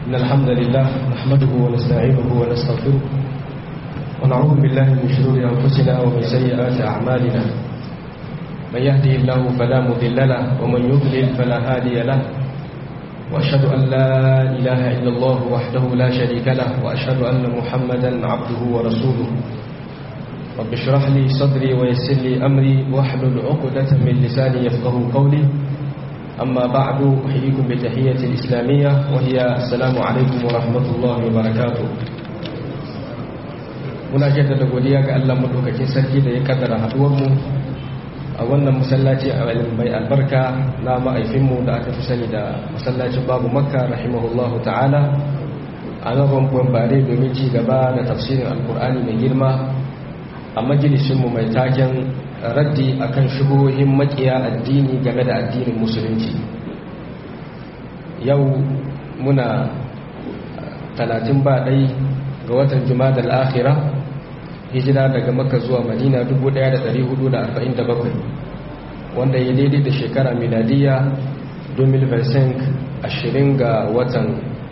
إن الحمد لله نحمده ونستعينه ونستغفره ونعوذ بالله من شرور أنفسنا ومن سيئات أعمالنا من يهده الله فلا مضل له ومن يضلل فلا هادي له وأشهد أن لا إله إلا الله وحده لا شريك له وأشهد أن محمدا عبده ورسوله رب اشرح لي صدري ويسر لي أمري واحلل عقدة من لساني يفقه قولي أما بعد أحييكم بتحية الإسلامية وهي السلام عليكم ورحمة الله وبركاته muna jaddada godiya ga Allah madaukakin sarki da ya kaddara haduwarmu a wannan masallaci a mai albarka na ma'aifinmu da aka fi sani da masallacin babu makka rahimahullahu ta'ala a nan rumfuwan bare domin ci gaba da tafsirin alkur'ani mai girma a majalisinmu mai taken raddi akan shubuhohin makiya addini game da addinin musulunci yau muna talatin ba ɗai ga watan jumada al'akhira hijira daga makka zuwa madina 1447 wanda ya daidai da shekara miladiya 2025 ashirin ga watan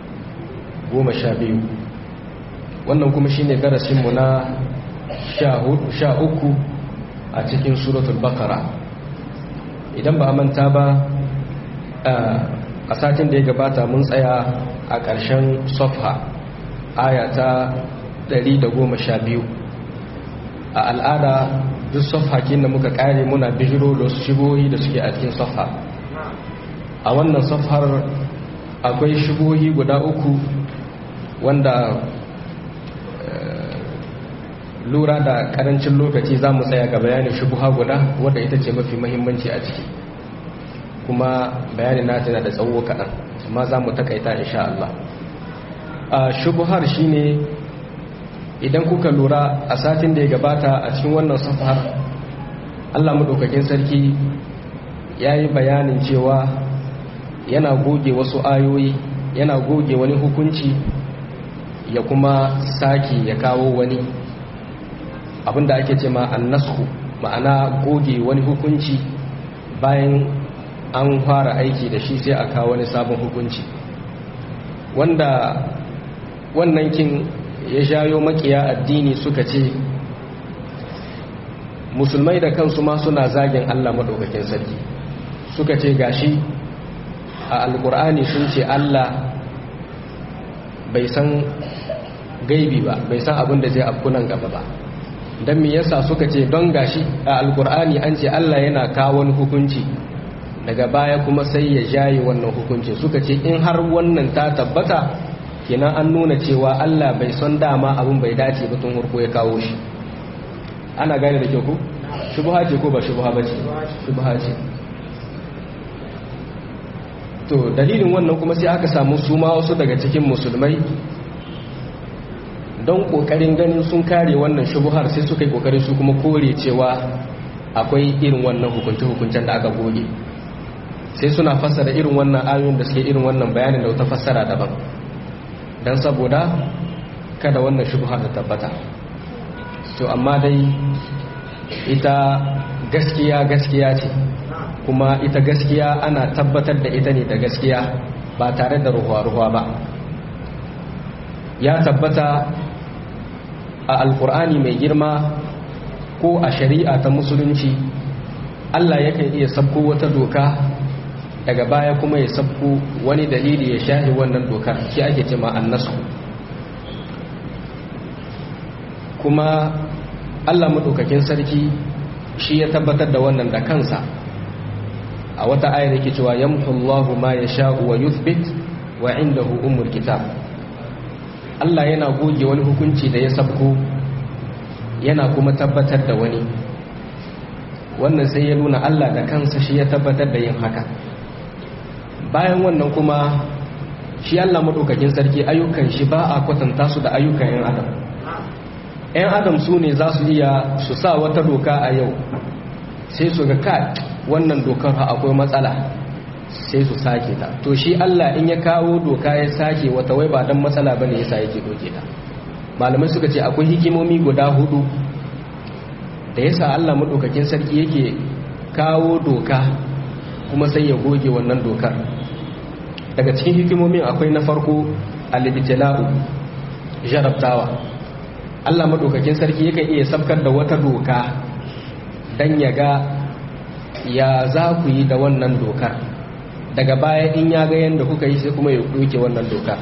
12 wannan kuma shine darasinmu na sha uku a cikin suratul bakara idan ba a manta ba a satin da ya gabata mun tsaya a ƙarshen sofha aya ta 112 a al'ada duk sofhakin da muka ƙare muna bijiro da su shigohi da suke a cikin sofha a wannan sofhar akwai shigohi guda uku wanda lura da karancin lokaci za mu tsaya ga bayanin shubuha guda wadda ita ce mafi mahimmanci a ciki kuma bayanin nata yana da tsawo kaɗan amma za mu takaita insha Allah a shubuhar shine idan kuka lura a satin da ya gabata a cikin wannan safar Allah maɗaukakin sarki ya yi bayanin cewa yana goge wasu ayoyi yana goge wani hukunci ya kuma sake ya kawo wani abinda ake ce ma annasku ma'ana goge wani hukunci bayan an fara aiki da shi sai a kawo wani sabon hukunci wanda wannan kin ya shayo makiya addini suka ce musulmai da kansu ma suna zagin Allah maɗaukakin sarki suka ce gashi a alkur'ani sun ce Allah bai san gaibi ba bai san abin da zai afkunan gaba ba don me yasa suka ce don gashi a alkur'ani an ce Allah yana kawo wani hukunci daga baya kuma sai ya jaye wannan hukunci suka ce in har wannan ta tabbata kenan an nuna cewa Allah bai son dama abin bai dace ba tun harko ya kawo shi ana gane da kyau ku shubha ce ko ba shubha ba ce shubha ce to dalilin wannan kuma sai aka samu su ma wasu daga cikin musulmai don kokarin ganin sun kare wannan shubuhar sai suka yi kokarin su kuma kore cewa akwai irin wannan hukunce-hukuncen da aka goge sai suna fassara irin wannan ayoyin da suke irin wannan bayanin da wata fassara daban don saboda kada wannan shubuhar da tabbata to amma dai ita gaskiya gaskiya ce kuma ita gaskiya ana tabbatar da ita ne da gaskiya ba tare da ruwa-ruwa ba ya tabbata a alkur'ani mai girma ko a shari'a ta musulunci Allah yakan iya sabko wata doka daga baya kuma ya sabko wani dalili ya shahi wannan dokar shi ake ce ma annasu kuma Allah maɗaukakin sarki shi ya tabbatar da wannan da kansa a wata ayar yake cewa yamhu Allahu ma yasha'u wa yuthbit wa indahu ummul kitab Allah yana goge wani hukunci da ya sabko yana kuma tabbatar da wani wannan sai ya nuna Allah da kansa shi ya tabbatar da yin haka bayan wannan kuma shi Allah madaukakin sarki ayyukan shi ba a kwatanta su da ayyukan 'yan adam 'yan adam su ne za su iya su sa wata doka a yau sai su ga ka wannan dokar akwai matsala sai su sake ta to shi Allah in ya kawo doka ya sake wata wai ba dan matsala bane yasa yake doke ta malamai suka ce akwai hikimomi guda hudu da yasa Allah madaukakin sarki yake kawo doka kuma sai ya goge wannan dokar daga cikin hikimomin akwai na farko al-ibtila'u jarabtawa Allah madaukakin sarki yakan iya sabkar da wata doka dan ya ga ya za ku yi da wannan dokar daga baya in ya ga yadda kuka yi sai kuma ya ɗauke wannan dokar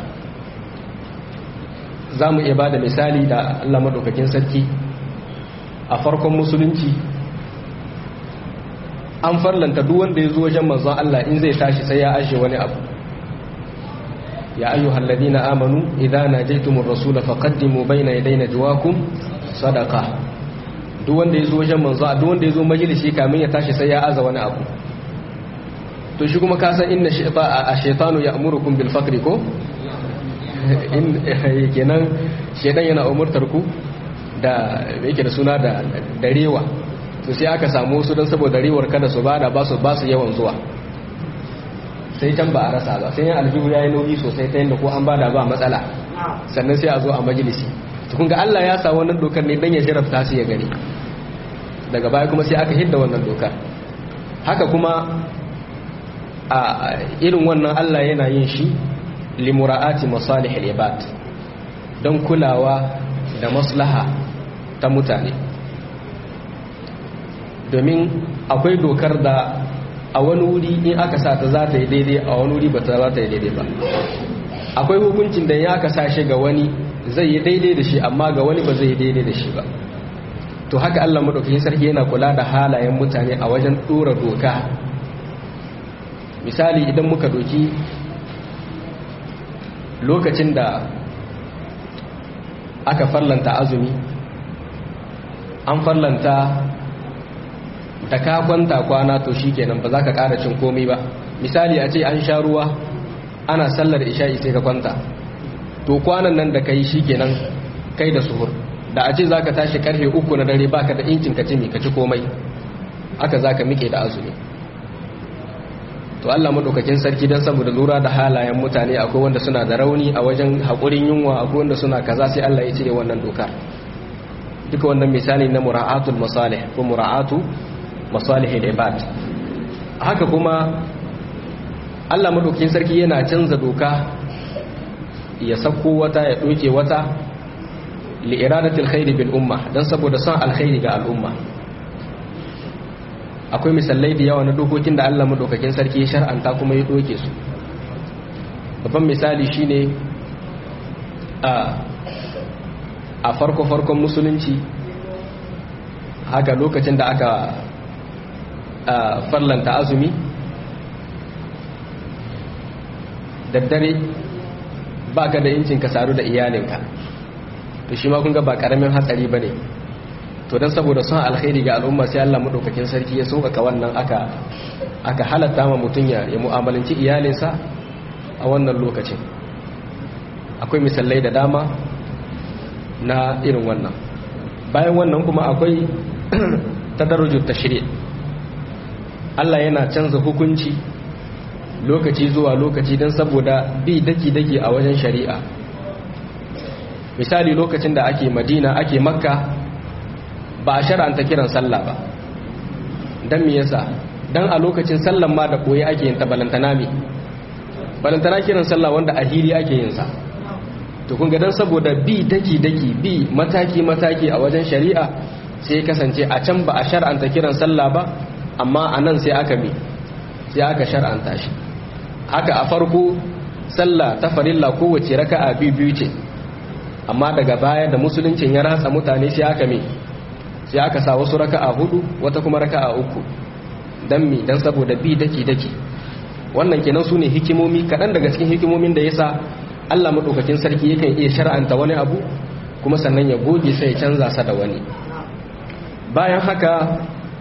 za mu iya ba da misali da Allah madaukakin sarki a farkon musulunci an farlanta duk wanda ya zo wajen manzon Allah in zai tashi sai ya ashe wani abu ya ayyuhal ladina amanu idza najaytumur rasula faqaddimu bayna yaday najwakum sadaqa duk wanda ya zo wajen manzo duk wanda ya zo majalisi kamin ya tashi sai ya aza wani abu to shi kuma ka san inna shaytanu ya'murukum bil faqri ko in kenan shedan yana umurtar ku da yake da suna da darewa to sai aka samu su don saboda rewar kada su bada ba su ba su yawan zuwa sai can ba a rasa ba sai yan aljihu ya yi nauyi sosai ta yadda ko an bada ba matsala sannan sai a zo a majalisi tukun ga Allah ya sa wannan dokar ne dan ya jarabta su ya gani daga baya kuma sai aka hidda wannan dokar haka kuma a irin wannan Allah yana yin shi limura'ati masalih al-ibad don kulawa da maslaha ta mutane domin akwai dokar da a wani wuri in aka sa ta za ta yi daidai a wani wuri ba ta za ta yi daidai ba akwai hukuncin da ya aka sa shi ga wani zai yi daidai da shi amma ga wani ba zai yi daidai da shi ba to haka Allah madaukakin sarki yana kula da halayen mutane a wajen dora doka misali idan muka doki lokacin da aka farlanta azumi an farlanta da ka kwanta kwana to shikenan ba za ka ƙara cin komai ba misali a ce an sha ruwa ana sallar isha'i sai ka kwanta to kwanan nan da ka yi shikenan kai da suhur da a ce za ka tashi karfe uku na dare baka da incin ka cimi ka ci komai aka za ka miƙe da azumi to Allah maɗaukakin sarki don saboda lura da halayen mutane akwai wanda suna da rauni a wajen haƙurin yunwa akwai wanda suna kaza sai Allah ya cire wannan dokar duka wannan misali na mura'atul masalih ko mura'atu masalihil ibad haka kuma Allah madaukakin sarki yana canza doka ya sako wata ya doke wata li iradatil khairi bil umma dan saboda son alkhairi ga al'umma akwai misalai da yawa na dokokin da Allah madaukakin sarki ya shar'anta kuma ya doke su babban misali shine a a farko farkon musulunci haka lokacin da aka farlanta azumi daddare ba ka da incin ka saru da iyalinka to shi ma kun ga ba karamin hatsari ba ne to don saboda son alkhairi ga al'umma sai Allah maɗaukakin sarki ya sauƙaƙa wannan aka aka halatta ma mutum ya mu'amalanci iyalinsa a wannan lokacin akwai misalai da dama na irin wannan bayan wannan kuma akwai tadarrujut tashri' Allah yana canza hukunci lokaci zuwa lokaci don saboda bi daki-daki a wajen shari'a misali lokacin da ake madina ake makka ba a shara'anta kiran sallah ba don me yasa don a lokacin sallan ma da koyi ake yin ta balantana me balantana kiran sallah wanda a hili ake yin sa to kun ga don saboda bi daki-daki bi mataki-mataki a wajen shari'a sai kasance a can ba a shar'anta kiran sallah ba amma a nan sai aka bi sai aka shar'anta shi haka a farko sallah ta farilla kowace raka'a biyu ce amma daga baya da musuluncin ya ratsa mutane sai aka mi sai aka sa wasu raka'a hudu wata kuma raka'a uku dan mi dan saboda bi daki daki wannan kenan sune hikimomi kadan daga cikin hikimomin da yasa Allah madaukakin sarki yakan iya shar'anta wani abu kuma sannan ya goge sai ya canza sa da wani bayan haka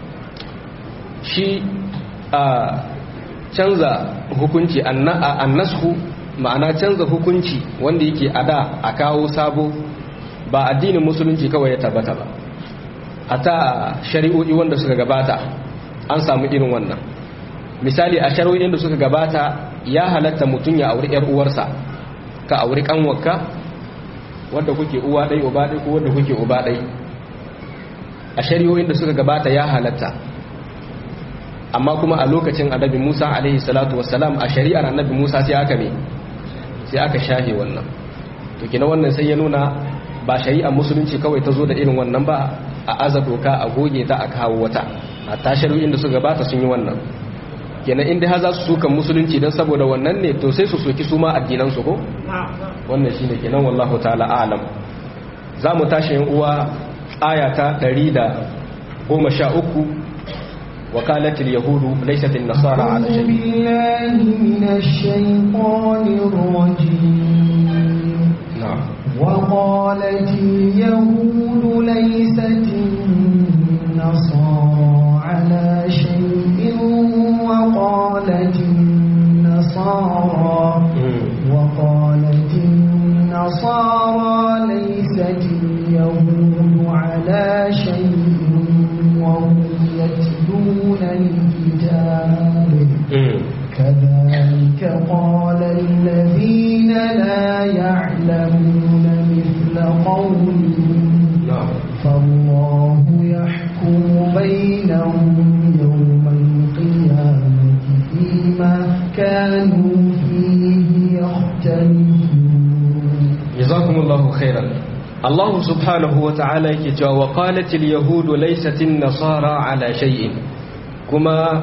shi a canza hukunci annashu ma'ana canza hukunci wanda yake ada a kawo sabo ba addinin musulunci kawai ya tabbata ba ta shari'o'i wanda suka gabata an samu irin wannan misali a shari'o'in da suka gabata ya halatta mutum ya auri yar uwarsa ka auri kanwarka wanda kuke uwa ɗai uba ɗai ko wanda kuke uba ɗai a shari'o'in da suka gabata ya halatta amma kuma a lokacin annabi Musa alaihi salatu wassalam a shari'ar annabi Musa sai aka ne sai aka shahe wannan to kina wannan sai ya nuna ba shari'ar musulunci kawai ta zo da irin wannan ba a aza doka a goge ta a kawo wata a tashirin da su gabata sun yi wannan kenan inda ha za su sukan musulunci don saboda wannan ne to sai su soki su ma addinansu ko wannan shi ne kenan wallahu ta'ala alam za mu tashi yin uwa aya ta 113 وقالت اليهود ليست النصارى على شيء بالله من الشيطان الرجيم نعم وقالت اليهود ليست النصارى على شيء وقالت النصارى وقالت النصارى ليست اليهود على شيء وهم يتلون الكتاب كذلك قال الذين لا يعلمون مثل قولهم نعم فالله يحكم بينهم يوم القيامة فيما كانوا فيه يختلفون جزاكم الله خيرا الله سبحانه وتعالى يكي وقالت اليهود ليست النصارى على شيء كما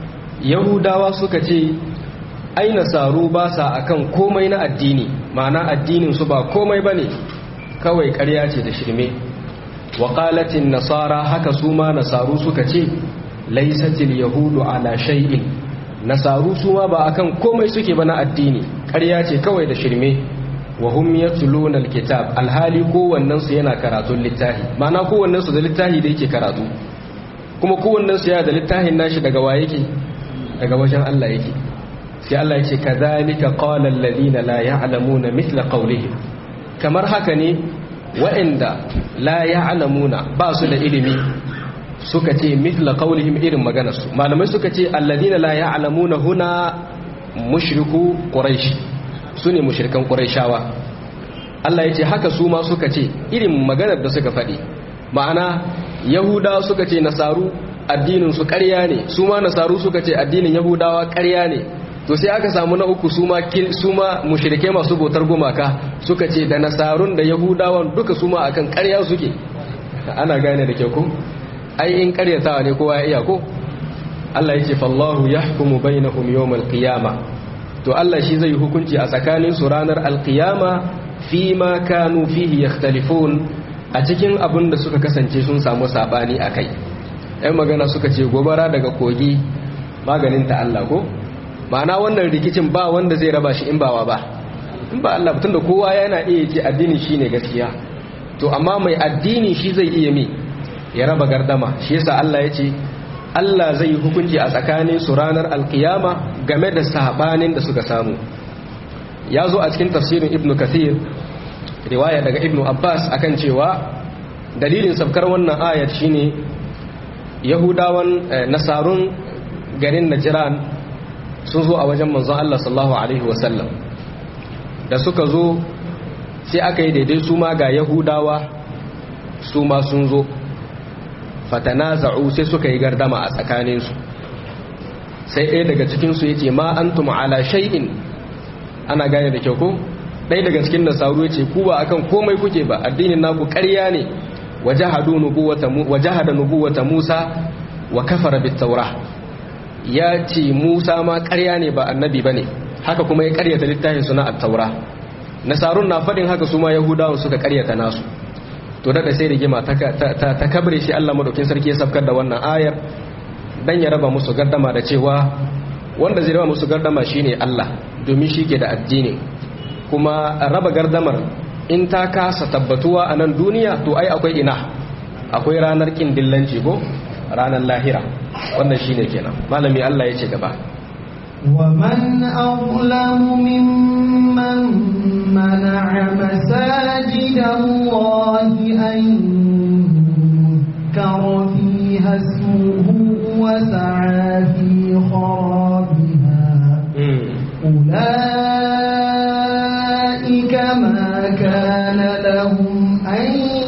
يهودا سكتي ai nasaru ba sa akan komai na addini ma'ana addinin su ba komai bane kawai ƙarya ce da shirme wa qalatin nasara haka su ma nasaru suka ce laysatil yahudu ala shay'in nasaru su ma ba akan komai suke ba na addini ƙarya ce kawai da shirme wa hum yatluna alkitab alhali kowannen su yana karatun littafi ma'ana kowannen su da littafi da yake karatu kuma kowannen su yana da littafin nashi daga wa yake daga wajen Allah yake sai Allah yake kadhalika qala alladhina la ya'lamuna mithla qawlihim kamar haka ne wa'inda la ya'lamuna ba su da ilimi suka ce mithla qawlihim irin maganar su malamai suka ce alladhina la ya'lamuna huna mushriku quraish sune mushrikan quraishawa Allah yace haka su ma suka ce irin maganar da suka faɗi ma'ana yahudawa suka ce nasaru addinin su ƙarya ne su ma nasaru suka ce addinin yahudawa ƙarya ne to sai aka samu na uku su ma su ma mushrike masu bautar gumaka suka ce da nasarun da yahudawan duka su ma akan ƙarya suke ana gane da kyau ko ai in ƙaryatawa ne kowa ya iya ko Allah yake fallahu yahkumu bainahum yawmal qiyama to Allah shi zai hukunci a tsakanin su ranar alqiyama fi ma kanu fihi yakhtalifun a cikin abin da suka kasance sun samu sabani akai ɗan magana suka ce gobara daga kogi maganin ta Allah ko ma'ana wannan rikicin ba wanda zai raba shi in bawa ba in ba Allah tunda kowa yana iya ce addini shine gaskiya to amma mai addini shi zai iya mi ya raba gardama shi yasa Allah ya ce Allah zai yi hukunci a tsakanin su ranar alkiyama game da sabanin da suka samu ya zo a cikin tafsirin ibn kathir riwaya daga ibn abbas akan cewa dalilin sabkar wannan ayat shine yahudawan nasarun garin najran sun zo a wajen manzon Allah sallallahu alaihi wasallam da suka zo sai aka yi daidai su ma ga yahudawa su ma sun zo fatanaza'u sai suka yi gardama a tsakaninsu sai ɗaya daga cikinsu ya ce ma an ala shay'in ana gane da kyau ko ɗaya daga cikin nasaru ya ce ku ba akan komai kuke ba addinin naku ƙarya ne wajahada nubuwata musa wa kafara bit taura ya ce musa ma ƙarya ne ba annabi ba ne haka kuma ya ƙaryata littafin suna at-taura nasarun na faɗin haka su ma yahudawan suka ƙaryata nasu to da sai rigima ta kabre shi Allah madaukin sarki ya sabkar da wannan ayar dan ya raba musu gardama da cewa wanda zai raba musu gardama shine Allah domin shi ke da addini kuma raba gardamar in ta kasa tabbatuwa a nan duniya to ai akwai ina akwai ranar kin dillanci ko ranar lahira wannan shine kenan malami Allah ya ce gaba ومن أظلم ممن منع مساجد الله أن يذكر فيها اسمه وسعى في خرابها أولئك ما كان لهم أن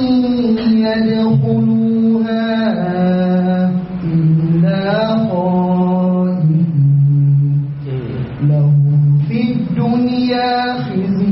يدخلوها إلا خائفين لهم في الدنيا خزي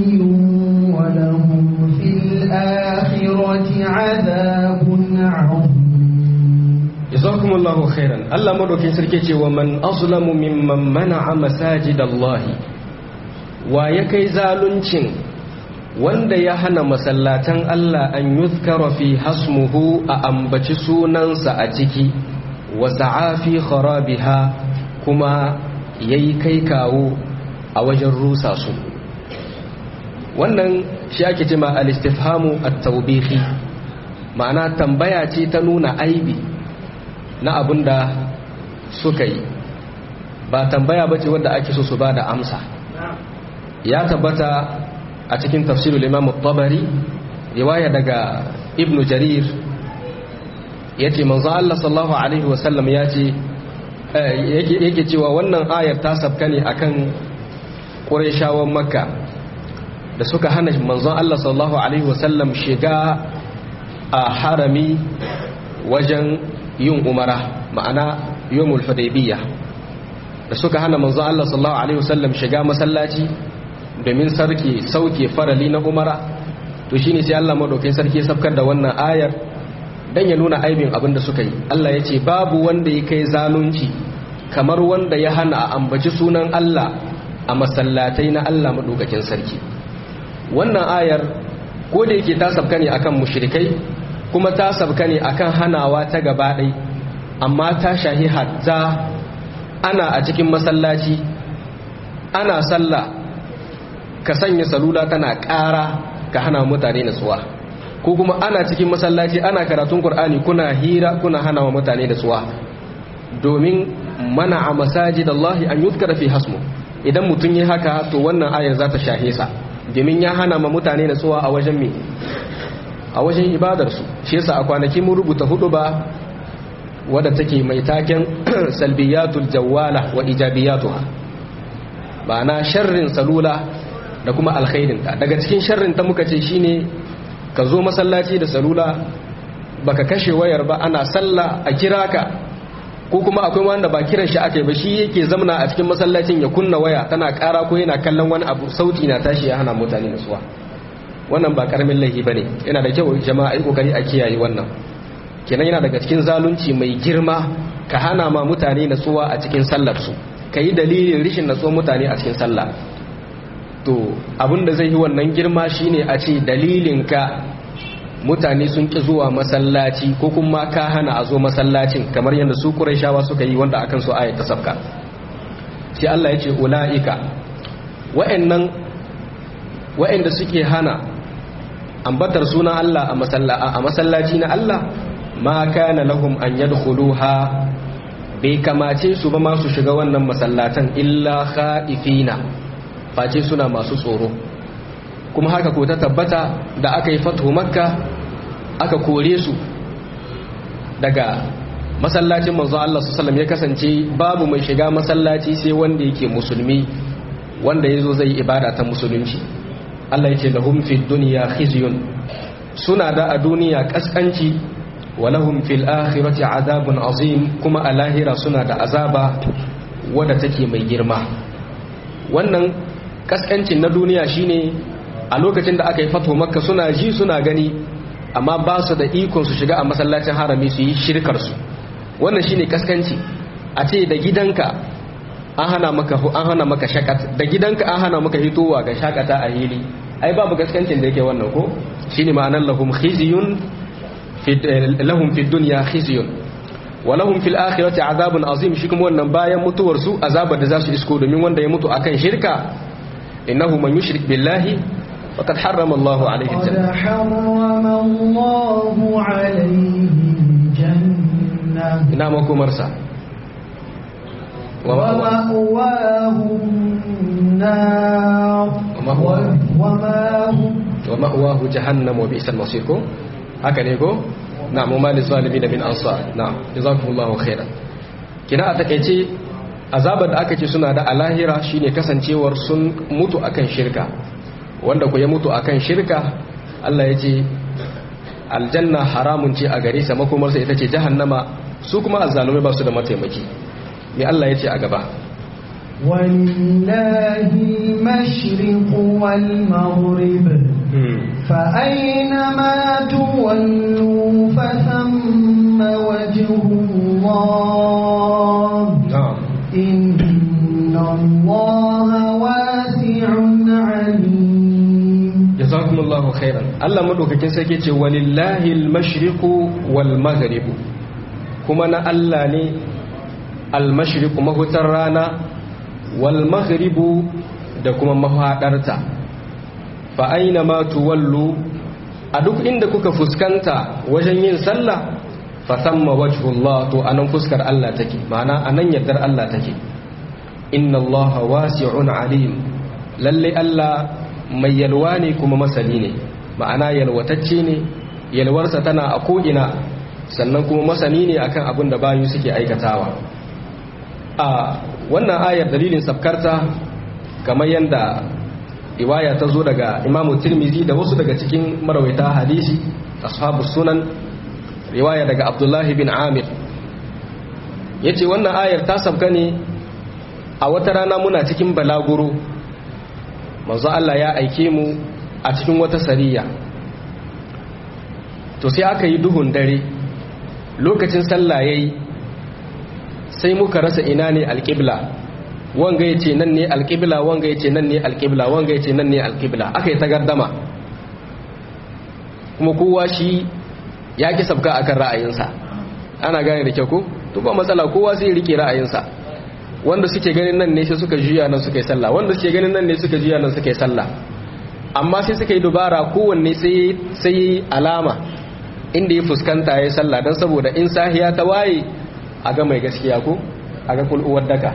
jazakumullahu khairan Allah madaukin sarki ce wa man azlamu mimman mana'a masajidallahi wa ya kai zaluncin wanda ya hana masallatan Allah an yuzkara fi hasmuhu a ambaci sunansa a ciki wa sa'afi kharabiha kuma yayi kai kawo a wajen rusa su wannan shi ake cewa al-istifhamu at-tawbihi ma'ana tambaya ce ta nuna aibi na abinda suka yi ba tambaya bace wanda ake so su bada amsa ya tabbata a cikin tafsirul imam tabari riwaya daga ibnu jarir yace manzo Allah sallallahu alaihi wasallam yace yake cewa wannan ayar ta sabka ne akan qurayshawan makka da suka hana manzon Allah sallallahu alaihi wasallam shiga a harami wajen yin umara ma'ana yawmul hudaybiyah da suka hana manzon Allah sallallahu alaihi wasallam shiga masallaci domin sarki sauke farali na umara to shine sai Allah madaukakin sarki ya sabkar da wannan ayar dan ya nuna aibin abin da suka yi Allah ya ce babu wanda ya kai zalunci kamar wanda ya hana a ambaci sunan Allah a masallatai na Allah madaukakin sarki wannan ayar ko da yake ta sabka ne akan mushrikai kuma ta sabka ne akan hanawa ta gaba ɗai amma ta shahi hatta ana a cikin masallaci ana sallah ka sanya salula tana ƙara ka hana mutane natsuwa ko kuma ana cikin masallaci ana karatun Kur'ani kuna hira kuna hana wa mutane natsuwa domin mana a masajid Allah an yuzkara fi hasmu idan mutum yi haka to wannan ayar za ta shahe sa domin ya hana ma mutane natsuwa a wajen me a wajen ibadarsu shi yasa a kwanaki mun rubuta hudu ba wadda take mai taken salbiyatul jawwala wa ijabiyatuha ma'ana sharrin salula da kuma alkhairinta daga cikin sharrin ta muka ce shine ka zo masallaci da salula baka kashe wayar ba ana sallah a kira ka ko kuma akwai wanda ba kiran shi aka yi ba shi yake zamna a cikin masallacin ya kunna waya tana kara ko yana kallon wani abu sauti na tashi ya hana mutane nasuwa wannan ba karamin laifi bane yana da kyau jama'a ai kokari a kiyaye wannan kenan yana daga cikin zalunci mai girma ka hana ma mutane natsuwa a cikin sallar su yi dalilin rishin natsuwar mutane a cikin sallah to abinda zai yi wannan girma shine a ce dalilin ka mutane sun ki zuwa masallaci ko kuma ka hana a zo masallacin kamar yadda su Qurayshawa suka yi wanda akan su ayat ta sabka sai Allah ya ce ulaika wa'annan wa'anda suke hana ambatar sunan Allah a masallaci na Allah ma kana lahum an yadkhuluha bai kamace su ba masu shiga wannan masallatan illa khaifina face suna masu tsoro kuma haka ko ta tabbata da aka yi fatu makka aka kore su daga masallacin manzo Allah sallallahu ya kasance babu mai shiga masallaci sai wanda yake musulmi wanda yazo zai ibada ta musulunci Allah ya ce lahum fid dunya khizyun suna da a duniya kaskanci wa lahum fil akhirati azabun azim kuma a lahira suna da azaba wadda take mai girma wannan kaskancin na duniya shine a lokacin da aka yi fato makka suna ji suna gani amma ba su da ikon su shiga a masallacin harami su yi shirkar su wannan shine kaskanci a ce da gidanka an hana maka an hana maka shakat da gidanka an hana maka hitowa ga shakata a hili ai babu gaskancin da yake wannan ko shine ma'anar lahum khizyun fi lahum fid dunya khizyun wa lahum fil akhirati azabun azim shi kuma wannan bayan mutuwar su azabar da za su isko domin wanda ya mutu akan shirka innahu man yushrik billahi faqad harrama Allah alayhi aljanna قد حرم الله عليه الجنة ina makomarsa wa ومأواه النار ومأواه- وما هم wa ma'wahu jahannam wa bi'sal masir ko haka ne ko na'am wa malil zalimin min ansar na'am jazakumullahu khairan kina a takeice azabar da aka ce suna da alahira shine kasancewar sun mutu akan shirka wanda ku ya mutu akan shirka Allah ya ce aljanna haramun ce a gare sa makomarsa ita ce jahannama su kuma azzalumai ba su da mataimaki me Allah ya ce a gaba ولله المشرق والمغرب فأينما تولوا فثم وجه الله na'am إن الله واسع عليم jazakumullahu khairan Allah madaukakin sarki ce walillahi al-mashriqu wal maghribu kuma na Allah ne al-mashriqu mahutar rana wal maghribu da kuma mahadarta fa aina ma tuwallu a duk inda kuka fuskanta wajen yin sallah fa thamma wajhullah to anan fuskar Allah take ma'ana anan yardar Allah take inna Allah wasi'un alim lalle Allah mai yalwa ne kuma masani ne ma'ana yalwatacce ne yalwarsa tana a ko'ina sannan kuma masani ne akan abin da bayu suke aikatawa a wannan ayar dalilin sabkarta kamar yadda riwaya ta zo daga imamu tirmizi da wasu daga cikin marawaita hadisi ashabu sunan riwaya daga abdullahi bin amir ya ce wannan ayar ta sabka ne a wata rana muna cikin balaguro manzo Allah ya aike mu a cikin wata sariya to sai aka yi duhun dare lokacin sallah yayi sai muka rasa ina ne alƙibla wanga yace nan ne alƙibla wanga yace nan ne alƙibla wanga yace nan ne alƙibla aka yi tagardama kuma kowa shi ya ki sabka akan ra'ayinsa ana gane da kyau ko to ba matsala kowa sai ya rike ra'ayinsa wanda suke ganin nan ne sai suka juya nan suka yi sallah wanda suke ganin nan ne suka juya nan suka yi sallah amma sai suka yi dubara kowanne sai sai alama inda ya fuskanta ya yi sallah don saboda in sahiya ta waye a ga mai gaskiya ko a ga kul'uwar daka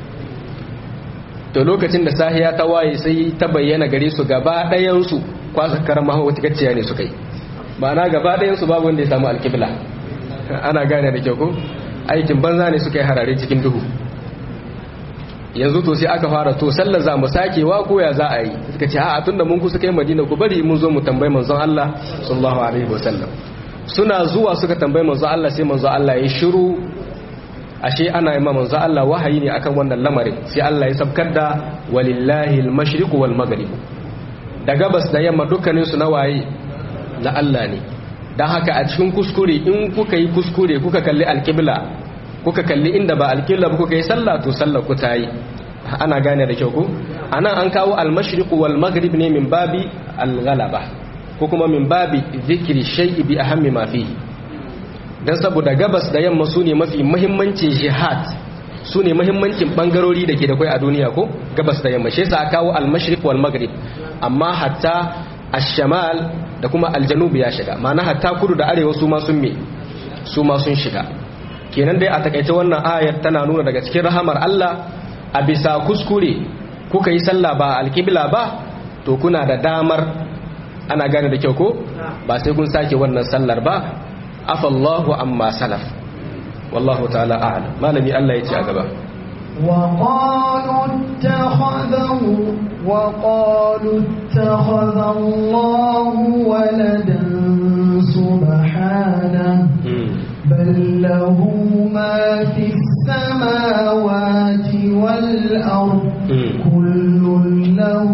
to lokacin da sahiya ta waye sai ta bayyana gare su gaba ɗayansu kwasa karama wata gacciya ne suka yi ma'ana gaba ɗayansu babu wanda ya samu alkibla ana gane da kyau ko aikin banza ne suka yi harare cikin duhu yanzu to sai aka fara to sallar za mu sakewa ko ya za a yi suka ce a'a tunda mun kusa kai madina ku bari mun zo mu tambayi manzon Allah sallallahu alaihi wasallam suna zuwa suka tambayi manzon Allah sai manzon Allah ya shiru ashe ana yi ma manzon Allah wahayi ne akan wannan lamarin sai Allah ya sabkar da walillahi al-mashriq wal maghrib da gabas da yamma dukkanin su na waye na Allah ne dan haka a cikin kuskure in kuka yi kuskure kuka kalli alqibla kuka kalli inda ba alƙilla ba kuka yi sallah to sallah ku ta yi ana gane da kyau ku anan an kawo al-mashriq wal maghrib ne min babi al-ghalaba ko kuma min babi zikri shay'i bi ahammi ma fihi dan saboda gabas da yamma sune mafi muhimmancin jihad sune muhimmancin bangarori da ke da kai a duniya ko gabas da yamma shi yasa aka kawo al-mashriq wal maghrib amma hatta ash-shamal da kuma al-janub ya shiga ma'ana hatta kudu da arewa su ma sun me su ma sun shiga kenan dai a takaice wannan ayar tana nuna daga cikin rahamar Allah a bisa kuskure kuka yi sallah ba alkibla ba to kuna da damar ana gane da kyau ko ba sai kun sake wannan sallar ba afallahu amma salaf wallahu ta'ala a'lam malami Allah ya ce a gaba وقالوا اتخذه وقالوا اتخذ الله ولدا سبحانه بل له ما في السماوات والأرض كل له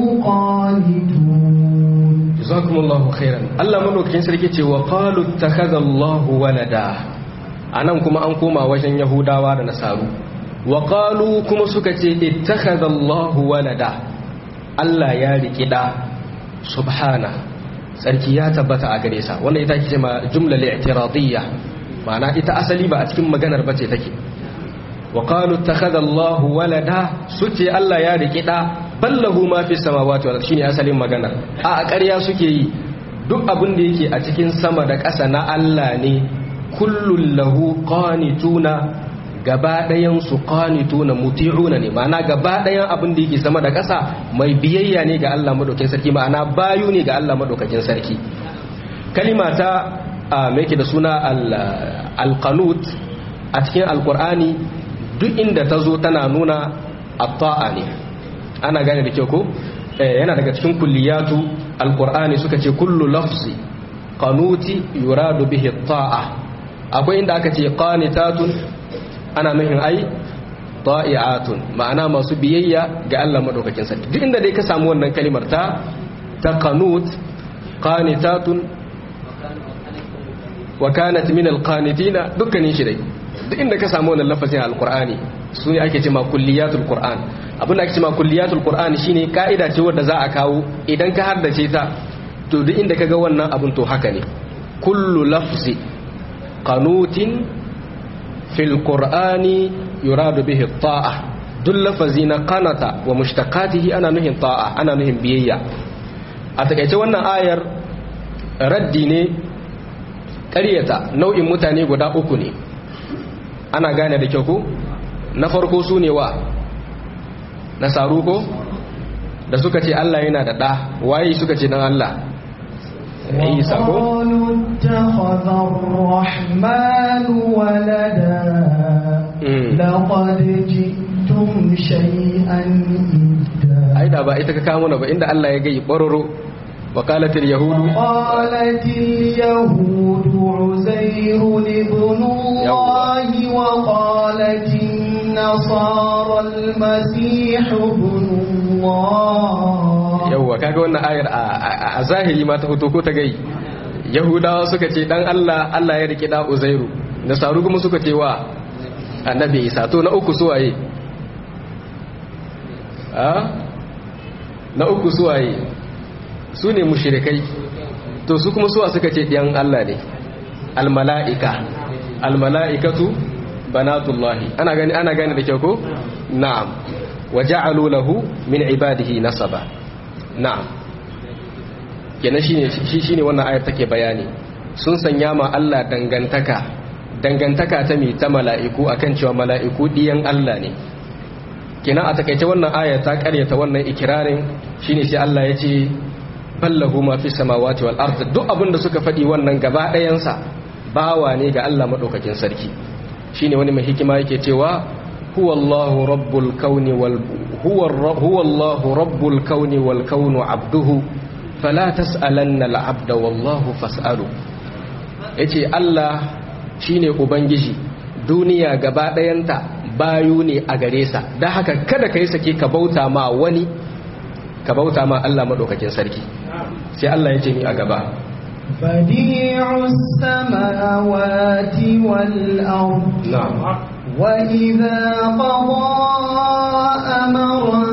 قانتون جزاكم الله خيرا الله ملوكين سركي ce wa qalu ittakhadha Allahu walada anan kuma an koma wajen yahudawa da nasaru wa qalu kuma suka ce ittakhadha Allahu walada Allah ya riki da subhana sarki ya tabbata a gare sa wannan ita ce ma jumla li'tiradiyya ma'ana ita asali ba a cikin maganar bace take wa qalu ittakhadha Allahu walada suce Allah ya riki da ballahu ma fi samawati wal shine asalin magana a a ƙarya suke yi duk abin da yake a cikin sama da ƙasa na Allah ne kullun lahu qanituna gaba ɗayan su qanituna muti'una ne ma'ana gaba ɗayan abin da yake sama da ƙasa mai biyayya ne ga Allah madaukakin sarki ma'ana bayu ne ga Allah madaukakin sarki kalima ta mai da suna alqanut a cikin alqur'ani duk inda ta zo tana nuna at-ta'a ne ana gane da kyau ko yana daga cikin kulliyatu alqur'ani suka ce kullu lafzi qanuti yuradu bihi at-ta'a akwai inda aka ce qanitatun ana nufin ai ta'i'atun ma'ana masu biyayya ga Allah madaukakin sarki duk inda dai ka samu wannan kalimar ta ta qanut qanitatun wa kanat min alqanitina dukkanin shi dai duk inda ka samu wannan lafazin alqur'ani su ne ake cewa kulliyatul qur'an abin da ake cewa kulliyatul qur'an shine ka'ida ce wanda za a kawo idan ka haddace ta to duk inda kaga wannan abun to haka ne kullu lafzi qanutin fil qur'ani yuradu bihi ta'a duk lafazi na qanata wa mushtaqatihi ana nuhin ta'a ana nuhin biyayya a takaice wannan ayar raddi ne ƙaryata nau'in mutane guda uku ne ana gane da kyau ko na farko su ne wa nasaru ko da suka ce Allah yana da ɗa waye suka ce dan Allah Isa ko وقالوا اتخذ الرحمن ولدا لقد جئتم شيئا إدا ai da ba ita ka kawo mana ba inda Allah ya gai bororo وقالت اليهود قالت اليهود عزير ابن الله وقالت النصارى المسيح ابن الله yawwa kaga wannan ayar a zahiri ma ta fito ko ta gai yahudawa suka ce dan Allah Allah ya rike da uzairu nasaru kuma suka ce wa annabi isa to na uku suwaye a na uku suwaye su ne mushrikai to su kuma suwa suka ce ɗiyan Allah ne almala'ika almala'ikatu banatullahi ana gani ana gani da kyau ko na'am wa ja'alu lahu min ibadihi nasaba na'am kenan shine shi shine wannan ayar take bayani sun sanya ma Allah dangantaka dangantaka ta mi ta mala'iku akan cewa mala'iku ɗiyan Allah ne kenan a takaice wannan ayar ta karyata wannan ikirarin shine sai Allah ya ce ballahu ma fi samawati wal ard duk abin da suka faɗi wannan gaba ɗayansa bawa ne ga Allah madaukakin sarki shine wani mai hikima yake cewa huwa Allahu rabbul kauni wal huwa huwa Allahu rabbul kauni wal kaunu abduhu fala tas'alanna al abda wallahu fas'alu yace Allah shine ubangiji duniya gaba ɗayanta bayu ne a gare sa dan haka kada kai sake ka bauta ma wani ka bauta ma Allah madaukakin sarki sai Allah ya ce ni a gaba بديع السماوات والأرض na'am وإذا قضى أمرا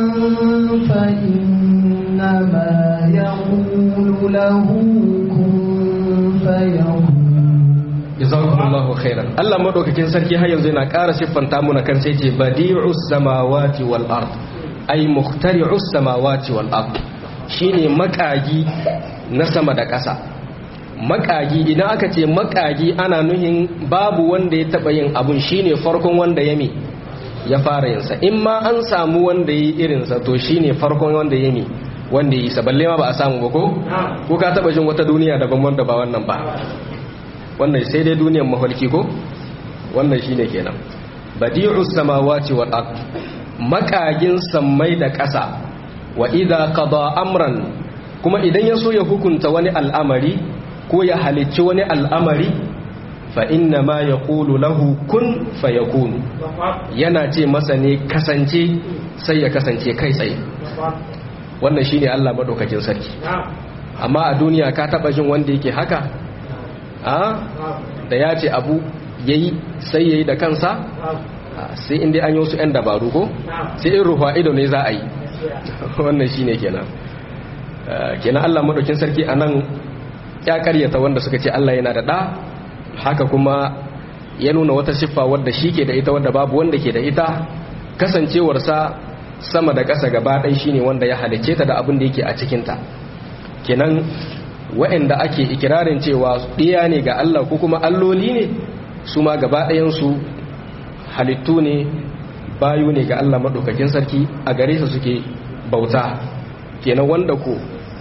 فإنما يقول له كن فيكون jazakumullahu khairan Allah madaukakin sarki har yanzu yana ƙara siffanta muna kan sai ce badi'us samawati wal ard ay mukhtari'us samawati wal ard shine makagi na sama da ƙasa makagi idan aka ce makagi ana nuhin babu wanda ya taba yin abun shine farkon wanda ya mi ya fara yin sa in ma an samu wanda yi irin sa to shine farkon wanda ya mi wanda yi sa balle ma ba a samu ba ko ko ka taba jin wata duniya daban wanda ba wannan ba wannan sai dai duniyar mafarki ko wannan shine kenan badi'us samawati wal ard makagin sammai da ƙasa wa idza qada amran kuma idan ya so ya hukunta wani al'amari ko ya halicci wani al'amari fa inna ma yaqulu lahu kun fayakun yana ce masa ne kasance sai ya kasance kai tsaye wannan shine Allah madaukakin sarki amma a duniya ka taba jin wanda yake haka a da ya ce abu ya yi sai ya yi da kansa sai inda an yi wasu 'yan dabaru ko sai in ruwa ido ne za a yi wannan shi ne kenan kenan allah maɗaukin sarki a nan ya karyata wanda suka ce allah yana da ɗa haka kuma ya nuna wata siffa wadda shi ke da ita wadda babu wanda ke da ita kasancewarsa sama da ƙasa gaba ɗai shi ne wanda ya halicce ta da abin da yake a cikinta kenan waɗanda ake ikirarin cewa ɗiya ne ga Allah ko kuma alloli ne su ma gaba ɗayansu halittu ne bayu ne ga Allah maɗaukakin sarki a gare su suke bauta kenan wanda ko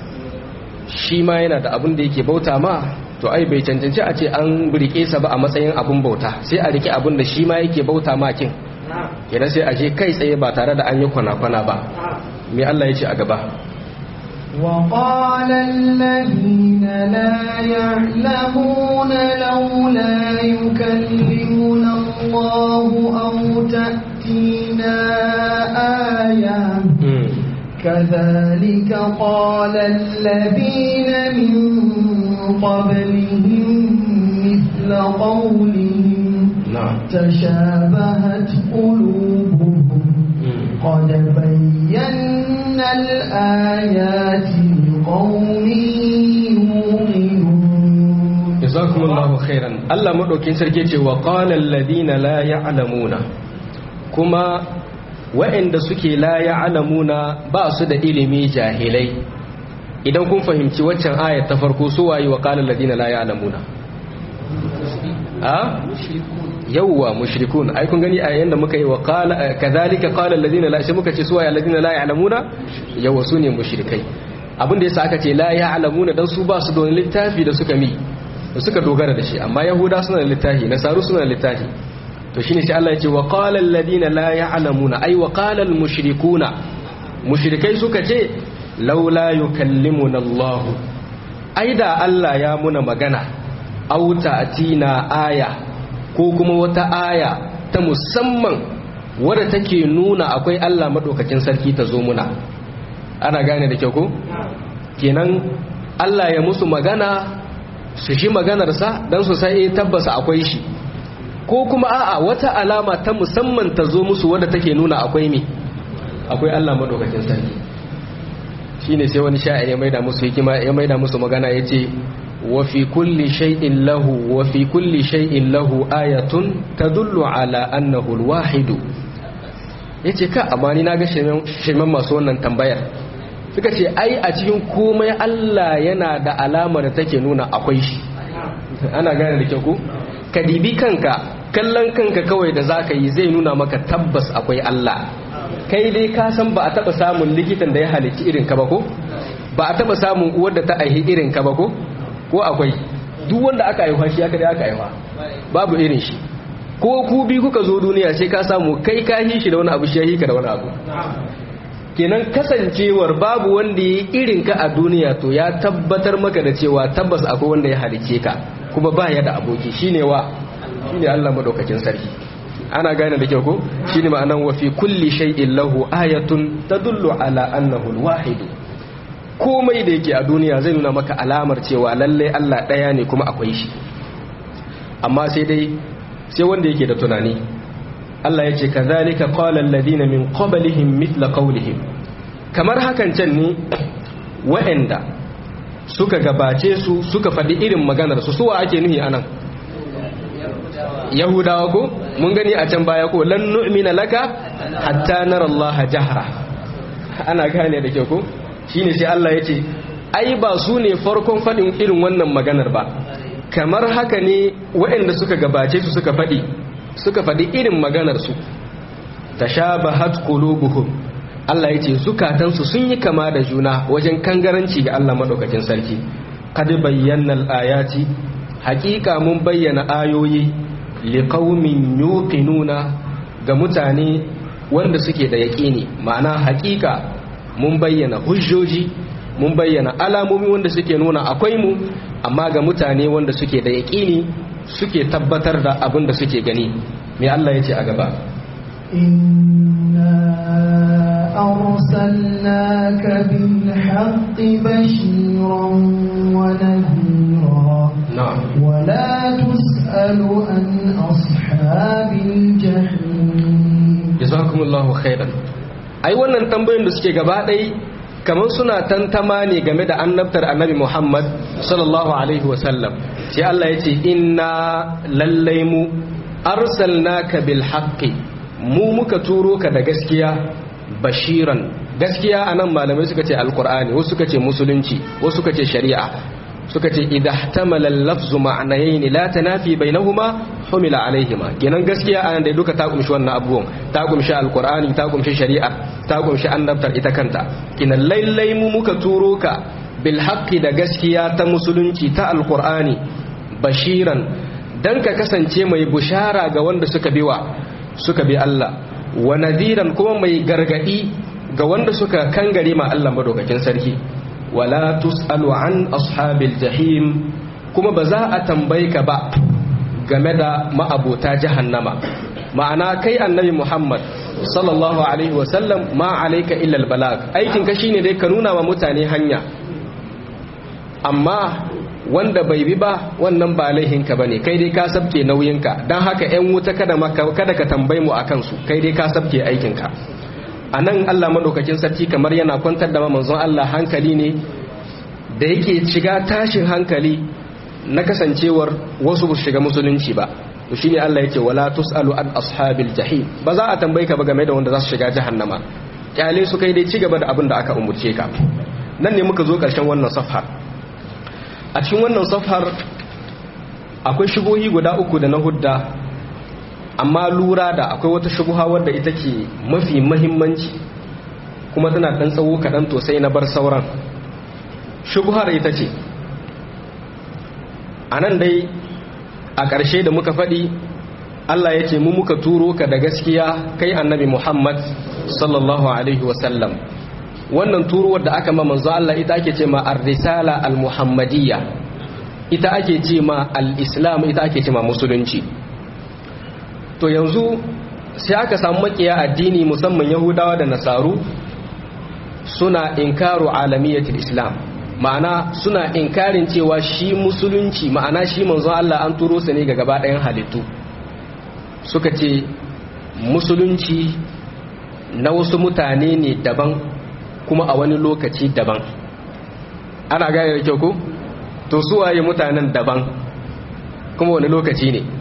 shi ma yana da abin da yake bauta ma to ai bai cancanci a ce an rike sa ba a matsayin abin bauta sai a rike abin da shi ma yake bauta ma kin kenan sai a je kai tsaye ba tare da an yi kwana-kwana ba me Allah ya ce a gaba وقال الذين لا يعلمون لولا يكلمنا الله أو تأتينا آية كذلك قال الذين من قبلهم مثل مثل قولهم na'am تشابهت قلوبهم قد بينا الآيات لقوم يؤمنون jazakumullahu khairan Allah madaukin sarki ce wa qala alladhina la ya'lamuna kuma wa'anda suke la ya'lamuna ba su da ilimi jahilai idan kun fahimci waccan ayat ta farko su waye wa qala alladhina la ya'lamuna a yawwa mushrikun ai kun gani a yanda muka yi wa qala kadhalika qala alladhina la shi muka ce su waye alladhina la ya'lamuna yawwa su ne mushrikai abin da yasa aka ce la ya'lamuna dan su ba su da wani littafi da suka mi da suka dogara da shi amma yahuda suna da littafi nasaru suna da littafi to shine sai Allah ya ce wa qala alladhina la ya'lamuna ay wa qala al mushrikuna mushrikai suka ce laula yukallimuna Allah ai da Allah ya muna magana aw ta'tina aya ko kuma wata aya ta musamman wadda take nuna akwai Allah madaukakin sarki ta zo muna ana gane da kyau ko kenan Allah ya musu magana su shi maganarsa don su sai tabbasa akwai shi ko kuma a'a wata alama ta musamman ta zo musu wadda take nuna akwai me akwai Allah madaukakin sarki shine sai wani sha'ir ya maida musu hikima ya maida musu magana yace wa fi kulli shay'in lahu wa fi kulli shay'in lahu ayatun tadullu ala annahu al-wahid yace ka amma ni naga shirman masu wannan tambayar suka ce ai a cikin komai Allah yana da alamar da take nuna akwai shi ana gane da kyau ko ka dibi kanka kallon kanka kawai da zaka yi zai nuna maka tabbas akwai Allah kai dai ka san ba a taba samun likitan da ya halicci irin ka ba ko ba a taba samun uwar da ta aihi irin ka ba ko ko akwai duk wanda aka aiwa shi aka dai aka aiwa babu irin shi ko ku bi kuka zo duniya sai ka samu kai ka hi shi da wani abu shi ya hi ka da wani abu kenan kasancewar babu wanda ya irin ka a duniya to ya tabbatar maka da cewa tabbas akwai wanda ya halice ka kuma ba ya da aboki shine wa shine Allah madaukakin sarki ana gane da kyau ko shine ma'anan wa fi kulli shay'in lahu ayatun tadullu ala annahu alwahid komai da yake a duniya zai nuna maka alamar cewa lalle Allah daya ne kuma akwai shi amma sai dai sai wanda yake da tunani Allah ya ce kazalika qala alladhina min qablihim mithla qawlihim kamar hakan can ne wa'anda suka gabace su suka faɗi irin maganar su suwa ake nuhi anan yahudawa ko mun gani a can baya ko lan nu'mina laka hatta nara Allah jahra ana gane da kyau ko shine sai Allah ya ce ai ba su ne farkon faɗin irin wannan maganar ba kamar haka ne waɗanda suka gabace su suka faɗi suka faɗi irin maganarsu ta sha bahat qulubuhum Allah ya ce zukatansu sun yi kama da juna wajen kangaranci ga Allah maɗaukakin sarki kad bayyana al-ayati haƙiƙa mun bayyana ayoyi liqaumin yuqinuna ga mutane wanda suke da yaƙini ma'ana haƙiƙa mun bayyana hujjoji mun bayyana alamomi wanda suke nuna akwai mu amma ga mutane wanda suke da yaƙini suke tabbatar da abin da suke gani me Allah ya ce a gaba إنا أرسلناك بالحق بشيرا ونذيرا na'am ولا تسأل عن أصحاب الجحيم jazakumullahu khairan ai wannan tambayoyin da suke gaba ɗai kamar suna tantama ne game da annabtar annabi Muhammad sallallahu alaihi wasallam sai Allah ya ce inna lallai mu arsalnaka bil haqqi mu muka turo ka da gaskiya bashiran gaskiya anan malamai suka ce alqur'ani wasu suka ce musulunci wasu suka ce shari'a suka ce idha ihtamala al-lafzu ma'nayayn la tanafi bainahuma humila alaihima kenan gaskiya anan da duka ta kumshi wannan abubuwan ta kumshi alqur'ani ta kumshi shari'a ta kumshi annabtar ita kanta kinan lailai mu muka turo ka bil haqqi da gaskiya ta musulunci ta alqur'ani bashiran dan ka kasance mai bushara ga wanda suka biwa suka bi Allah wa nadiran kuma mai gargadi ga wanda suka kangare ma Allah madaukakin sarki wala tus'alu an ashabil jahim kuma ba za a tambaye ka ba game da ma'abota jahannama ma'ana kai annabi Muhammad sallallahu alaihi wasallam ma alayka illa albalag aikin ka shine dai ka nuna wa mutane hanya amma wanda bai bi ba wannan ba laihinka bane kai dai ka sabke nauyinka dan haka ƴan wuta kada kada ka tambaye mu akan su kai dai ka sabke aikinka anan Allah madaukakin sarki kamar yana kwantar da manzon Allah hankali ne da yake shiga tashin hankali na kasancewar wasu ba shiga musulunci ba to shine Allah yake wala tusalu an ashabil jahim ba za a tambaye ka ba game da wanda za su shiga jahannama kyale su kai dai ci gaba da abin da aka umurce ka nan ne muka zo karshen wannan safhar a cikin wannan safhar akwai shubuhi guda uku da na hudda amma lura da akwai wata shubuha wadda ita ke mafi mahimmanci kuma tana dan tsawo kaɗan to sai na bar sauran shubuhar ita ce a nan dai a ƙarshe da muka faɗi Allah ya ce mu muka turo ka da gaskiya kai annabi Muhammad sallallahu alaihi wasallam wannan turuwar da aka ma manzo Allah ita ake ce ma ar-risala al-muhammadiyya ita ake ce ma al-islam ita ake ce ma musulunci to yanzu sai aka samu makiya addini musamman yahudawa da nasaru suna inkaru alamiyatul islam ma'ana suna inkarin cewa shi musulunci ma'ana shi manzon Allah an turo sa ne ga gaba ɗayan halittu suka ce musulunci na wasu mutane ne daban kuma a wani lokaci daban ana gane da kyau ko to su waye mutanen daban kuma wani lokaci ne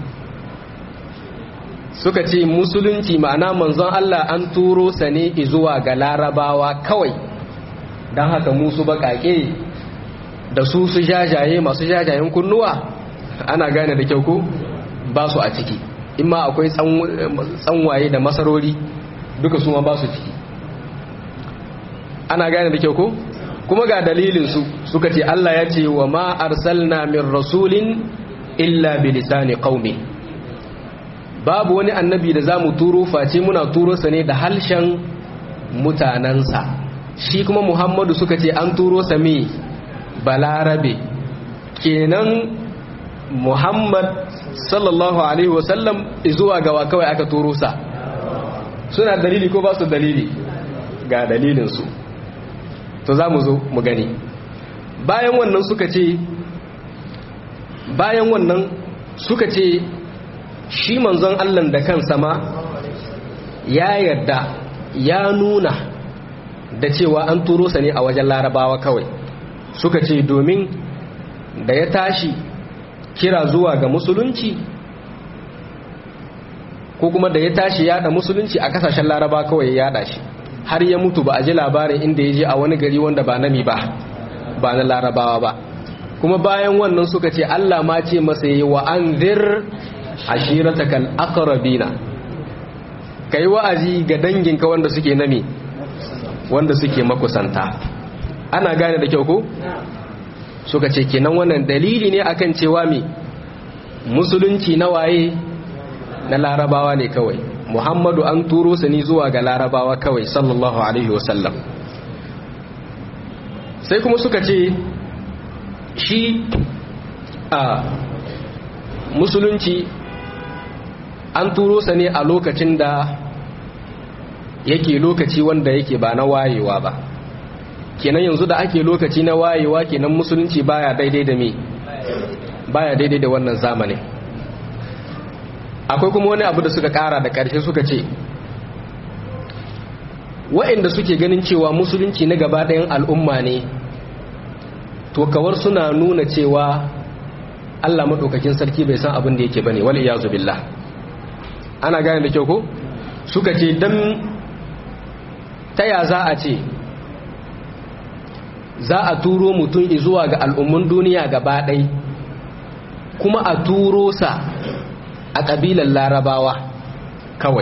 suka ce musulunci ma'ana manzon Allah an turo sa ne zuwa ga larabawa kawai don haka musu baƙaƙe da su su jajaye masu jajayen kunnuwa ana gane da kyau ko ba su a ciki in ma akwai tsanwaye da masarori duka su ma ba su ciki ana gane da kyau ko kuma ga dalilinsu suka ce Allah ya ce wa ma arsalna min rasulin illa bi lisani qaumi babu wani annabi da zamu turo face muna turo sa ne da halshen mutanansa shi kuma Muhammadu suka ce an turo sa me balarabe kenan Muhammad sallallahu alaihi wasallam zuwa gawa kawai aka turo sa suna dalili ko ba su dalili ga dalilinsu to za mu zo mu gani bayan wannan suka ce bayan wannan suka ce shi manzon Allah da kansa ma ya yarda ya nuna da cewa an turo sa ne a wajen larabawa kawai suka ce domin da ya tashi kira zuwa ga musulunci ko kuma da ya tashi yada musulunci a kasashen laraba kawai ya yada shi har ya mutu ba a ji labarin inda ya je a wani gari wanda ba nami ba ba na larabawa ba kuma bayan wannan suka ce Allah ma ce masa yi wa an zir ashiratakal aqrabina kai wa'azi ga danginka wanda suke nami wanda suke makusanta ana gane da kyau ko suka ce kenan wannan dalili ne akan cewa me musulunci na waye na larabawa ne kawai muhammadu an turo sa ni zuwa ga larabawa kawai sallallahu alaihi wasallam sai kuma suka ce shi a musulunci an turo sa ne a lokacin da yake lokaci wanda yake ba na wayewa ba kenan yanzu da ake lokaci na wayewa kenan musulunci baya daidai da me baya daidai da wannan zamanin akwai kuma wani abu da suka kara da ƙarshe suka ce wa'inda suke ganin cewa musulunci na gaba ɗayan al'umma ne to kawar suna nuna cewa Allah maɗaukakin sarki bai san abin da yake bane wal iyazu billah ana gane da kyau ko suka ce dan ta ya za a ce za a turo mutum zuwa ga al'ummun duniya gaba ɗai kuma a turo sa a ƙabilar larabawa kawai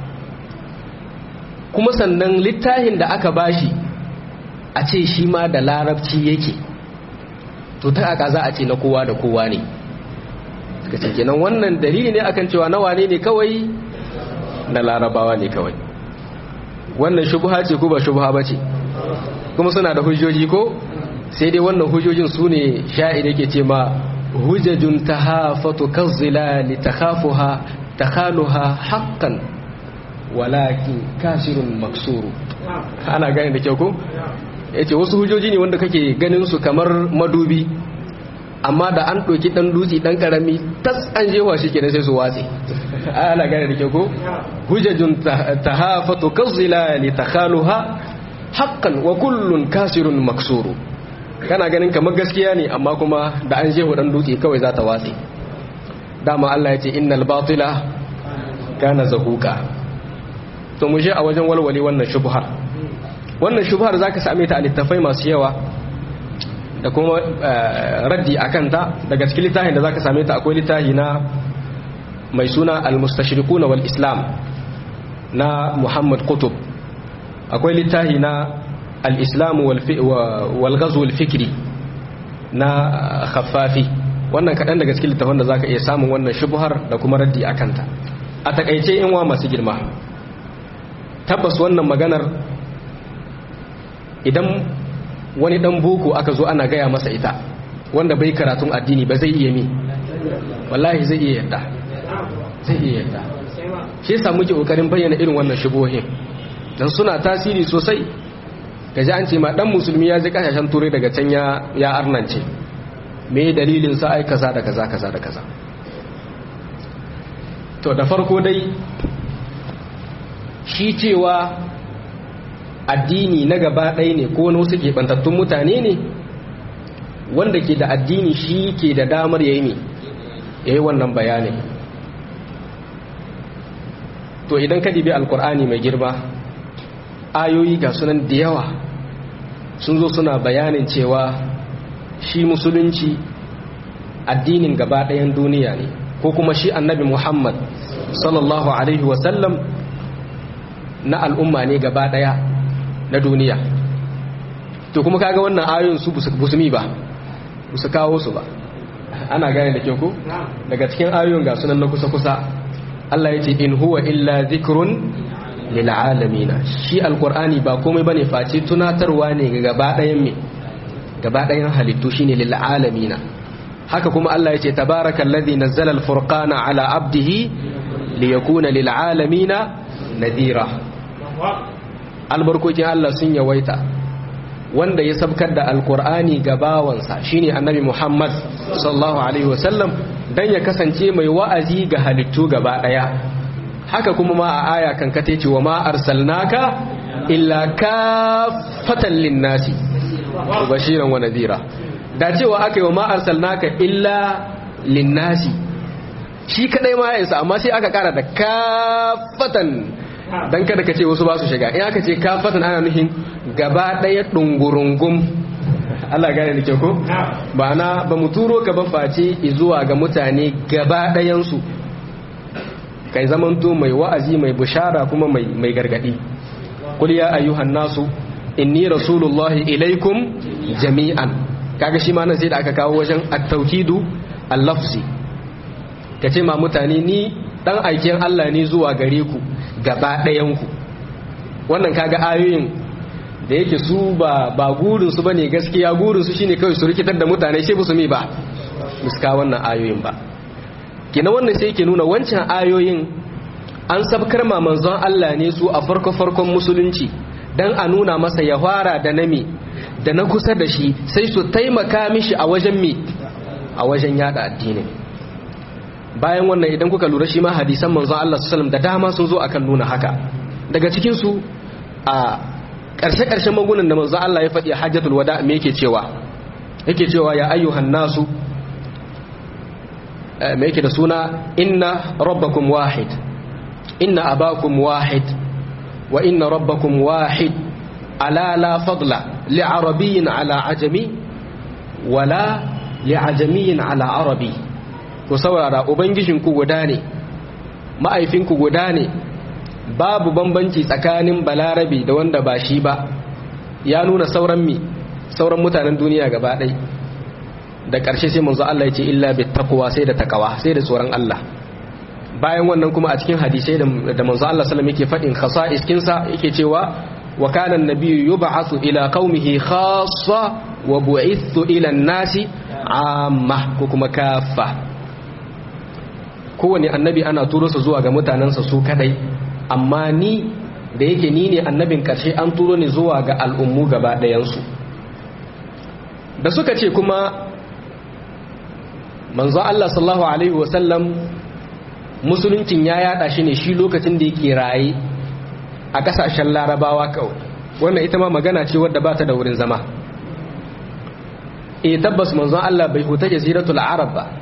kuma sannan littafin da aka bashi a ce shi ma da larabci yake to ta aka za a ce na kowa da kowa ne suka ce kenan wannan dalili ne akan cewa na wane ne kawai na larabawa ne kawai wannan shubha ce ko ba shubha ba ce kuma suna da hujjoji ko sai dai wannan hujjojin su ne sha'ir yake ce ma hujjajun tahafatu kazzilali takhafuha takhaluha haqqan walakin kasirun maksuru ana gane da kyau ko yace wasu hujjoji ne wanda kake ganin su kamar madubi amma da an ɗauki ɗan dutse ɗan ƙarami tas an jewa shi kenan sai su watse ana gane da ke ko hujjajun tahafatu kazzilali takhaluha haqqan wa kullun kasirun maksuru kana ganin kamar gaskiya ne amma kuma da an jewa ɗan dutse kawai za ta watse dama Allah ya ce innal batila kana zahuqa to mu je a wajen walwale wannan shubhar wannan shubhar zaka same ta a littafai masu yawa da kuma raddi a kanta daga cikin littafin da zaka same ta akwai littafi na mai suna al-mustashriquna wal islam na Muhammad Qutb akwai littafi na al-islam wal ghazw al-fikri na Khaffafi wannan kadan daga cikin littafin da zaka iya samun wannan shubhar da kuma raddi a kanta a takaice in wa masu girma tabbas wannan maganar idan wani dan boko aka zo ana gaya masa ita wanda bai karatun addini ba zai iya mi wallahi zai iya yadda zai iya yadda shi yasa muke kokarin bayyana irin wannan shubohin dan suna tasiri sosai kaji an ce ma dan musulmi ya ji kasashen turai daga can ya ya arnance me dalilin sa ai kaza da kaza kaza da kaza to da farko dai shi cewa addini na gaba ɗaya ne ko wasu keɓantattun mutane ne wanda ke da addini shi ke da damar ya yi ne ya yi wannan bayanin to idan ka dibi alkur'ani mai girma ayoyi ga sunan da yawa sun zo suna bayanin cewa shi musulunci addinin gaba ɗayan duniya ne ko kuma shi annabi muhammad sallallahu alaihi wasallam na al'umma ne gaba ɗaya na duniya to kuma kaga wannan ayoyin su busumi ba su kawo su ba ana gane da ke ku daga cikin ayoyin ga sunan na kusa-kusa Allah ya ce in huwa illa zikrun lil alamin shi alqur'ani ba komai bane face tunatarwa ne ga gaba ɗayan me gaba ɗayan halittu shine lil alamin haka kuma Allah ya ce tabarakallazi nazzala al-furqana ala abdihi liyakuna lil alamin nadira albarkokin Allah sun yawaita wanda ya sabkar da alkur'ani ga bawansa shine annabi Muhammad sallallahu alaihi wasallam dan ya kasance mai wa'azi ga halittu gaba daya haka kuma ma a aya kan kate ce wa ma arsalnaka illa kaffatan linnasi bashiran wa nadira da cewa aka yi wa ma arsalnaka illa linnasi shi kadai ma ya isa amma sai aka kara da kaffatan dan kada ka ce wasu ba su shiga in aka ce kafatan ana nufin gaba daya dungurungum Allah gane da ke ko ba na ba mu turo ka ba face zuwa ga mutane gaba dayan su kai zamanto mai wa'azi mai bushara kuma mai mai gargadi qul ya ayyuhan nasu inni rasulullahi ilaikum jami'an kaga shi ma nan sai da aka kawo wajen at-tawkidu al-lafzi kace ma mutane ni dan aikin Allah ne zuwa gare ku gaba ɗayanku wannan kaga ayoyin da yake su ba ba gurinsu ba ne gaskiya gurinsu shine kawai su rikitar da mutane shi su mi ba muska wannan ayoyin ba kina wannan sai ke nuna wancan ayoyin an sabkar ma manzon Allah ne su a farko farkon musulunci dan a nuna masa ya fara da nami da na kusa da shi sai su taimaka mishi a wajen mi a wajen yada addinin bayan wannan idan kuka lura shi ma hadisan manzon Allah sallallahu da dama sun zo akan nuna haka daga cikin su a ƙarshe ƙarshen magunan da manzon Allah ya faɗi hajjatul wada me yake cewa yake cewa ya ayyuhan nasu me yake da suna inna rabbakum wahid inna abakum wahid wa inna rabbakum wahid ala la fadla li'arabiyyin ala ajami wala li'ajamiyyin ala arabi ku saurara ubangijinku guda ne ma'aifinku guda ne babu bambanci tsakanin balarabi da wanda ba shi ba ya nuna sauran mi sauran mutanen duniya gaba ɗai da ƙarshe sai manzo Allah ya ce illa bi taqwa sai da takawa sai da tsoron Allah bayan wannan kuma a cikin hadisai da manzo Allah sallallahu yake faɗin khasa'is kinsa yake cewa wa kana an-nabiyyu yub'athu ila qaumihi khassa wa bu'ithu ila an-nasi amma ko kuma kaffa kowane annabi ana turo su zuwa ga mutanensa su kadai amma ni da yake ni ne annabin karshe an turo ni zuwa ga al'ummu gaba ɗayansu da suka ce kuma manzo Allah sallallahu alaihi wasallam musuluncin ya yada shi ne shi lokacin da yake raye a kasashen larabawa kawai wannan ita ma magana ce wadda ba ta da wurin zama e tabbas manzon Allah bai huta jaziratul arab ba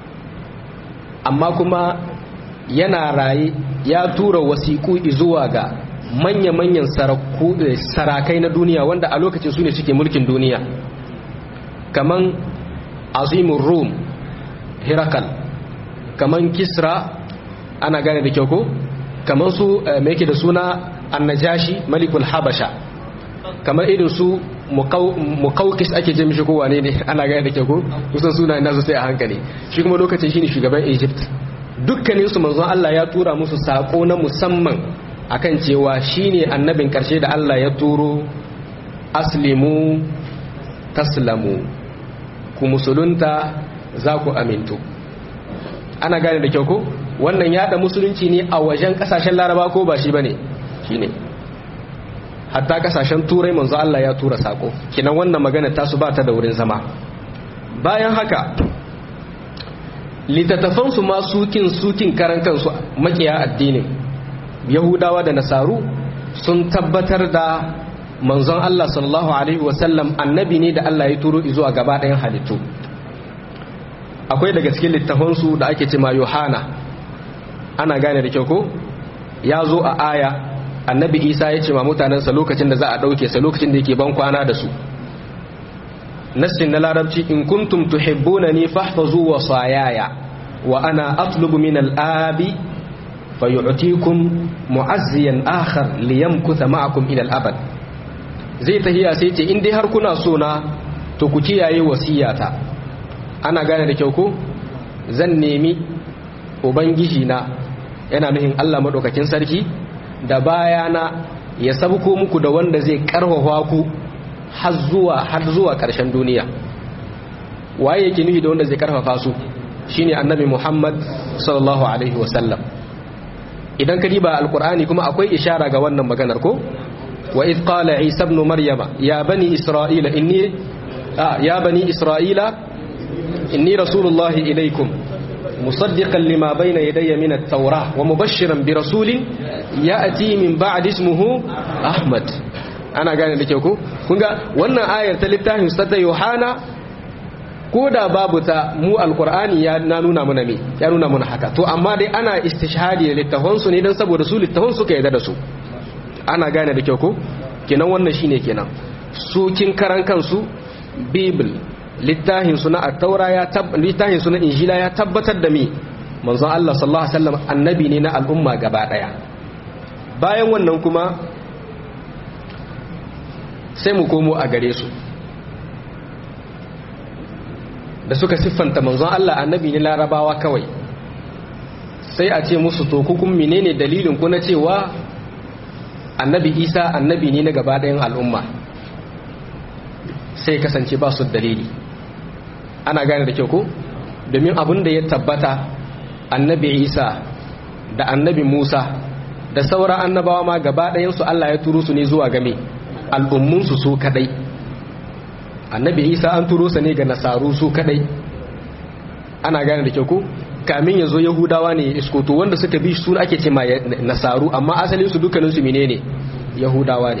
amma kuma yana raye ya tura wasiƙu zuwa ga manya-manyan sarakai na duniya wanda a lokacin su ne suke mulkin duniya kaman azimin rum hirakal kaman kisra ana gane da kyau ko kaman su mai yake da suna annajashi malikul habasha kamar irin su mukaukis ake jami shi kowane ne ana gane da kyau ko kusan suna nasu sai a hankali shi kuma lokacin shine shugaban egypt dukkanin su manzon Allah ya tura musu sako na musamman akan cewa shine annabin karshe da Allah ya turo aslimu taslamu ku musulunta za ku amintu ana gane da kyau ko wannan yada musulunci ne a wajen kasashen laraba ko ba shi bane shine hatta kasashen turai manzo Allah ya tura sako kinan wannan magana ta su ba ta da wurin zama bayan haka littattafan su ma sukin sukin karan kansu makiya addinin yahudawa da nasaru sun tabbatar da manzon Allah sallallahu alaihi wasallam annabi ne da Allah ya turo zuwa gaba ɗayan halittu akwai daga cikin littafansu da ake cema yohana ana gane da kyau ko ya zo a aya annabi isa ya ce ma mutanensa lokacin da za a ɗauke sa lokacin da yake ban kwana da su nassin na larabci in kuntum tuhibbuna ni fahfazu wa sayaya wa ana atlubu min al-abi fayu'tikum mu'azziyan akhar liyamkutha ma'akum ila al-abad zai tahiya sai ce in dai har kuna so na to ku kiyaye wasiyata ana gane da kyau ko zan nemi ubangiji na yana nuhin Allah madaukakin sarki da bayana ya sabko muku da wanda zai karfafa ku har zuwa har zuwa karshen duniya waye yake nuhi da wanda zai karfafa su shine annabi Muhammad sallallahu alaihi wasallam idan ka diba alqur'ani kuma akwai ishara ga wannan maganar ko wa id qala isa ibn maryama ya bani isra'ila inni ya bani isra'ila inni rasulullahi ilaikum مصدقا لما بين يدي من التوراة ومبشرا برسول يأتي من بعد اسمه أحمد أنا قال لك يوكو كنغا وانا آية تلتاه ستة يوحانا كودا بابتا مو القرآن يا نانونا منامي يا نونا من حكا تو أما دي أنا استشهادي للتهونسو نيدن سبو رسول التهونسو كيدا دسو أنا قال لك يوكو كنا وانا شيني كنا su kin karan kansu bible littafin suna at-taura ya littafin suna injila ya tabbatar da mi manzon Allah sallallahu alaihi wasallam annabi ne na al'umma gaba daya bayan wannan kuma sai mu komo a gare su da suka siffanta manzon Allah annabi ne larabawa kawai sai a ce musu to kukun menene dalilin ku na cewa annabi Isa annabi ne na gaba dayan al'umma sai kasance ba su dalili ana gane da kyau ko domin abin da ya tabbata annabi isa da annabi musa da sauran annabawa ma gaba ɗayansu allah ya turo su ne zuwa game al'ummunsu su kadai annabi isa an turo sa ne ga nasaru su kadai ana gane da kyau ko kamin ya zo yahudawa ne ya iskoto wanda suka bi su ake ce ma nasaru amma asalin su dukkaninsu menene yahudawa ne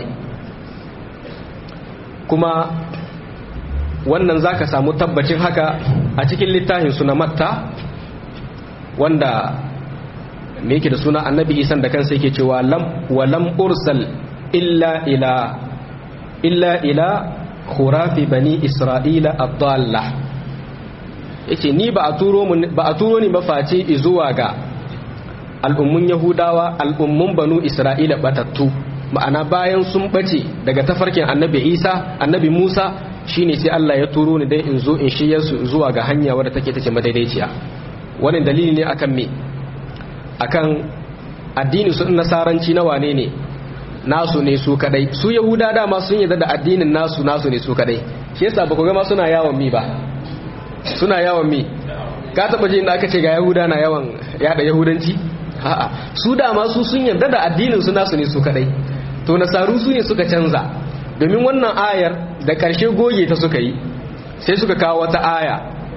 kuma wannan za ka samu tabbacin haka a cikin littafin suna matta wanda me yake da suna annabi isan da kansa yake cewa lam wa lam ursal illa ila illa ila khurafi bani isra'ila ad-dalla yace ni ba a turo ba a turo ni ba face zuwa ga al'ummun yahudawa al'ummun banu isra'ila batattu ma'ana bayan sun bace daga tafarkin annabi isa annabi musa shine sai Allah ya turo ni dai in zo in shiyar su zuwa ga hanya wadda take tace madaidaiciya wannan dalili ne akan me akan addini su nasaranci na wane ne nasu ne su kadai su yahuda dama sun yarda da addinin nasu nasu ne su kadai shi yasa ba ku ga ma suna yawon mi ba suna yawon mi ka taba jin da aka ce ga yahuda na yawan yada yahudanci a'a su dama su sun yarda da addinin su nasu ne su kadai to nasaru su ne suka canza domin wannan ayar da ƙarshe goge ta suka yi sai suka kawo wata aya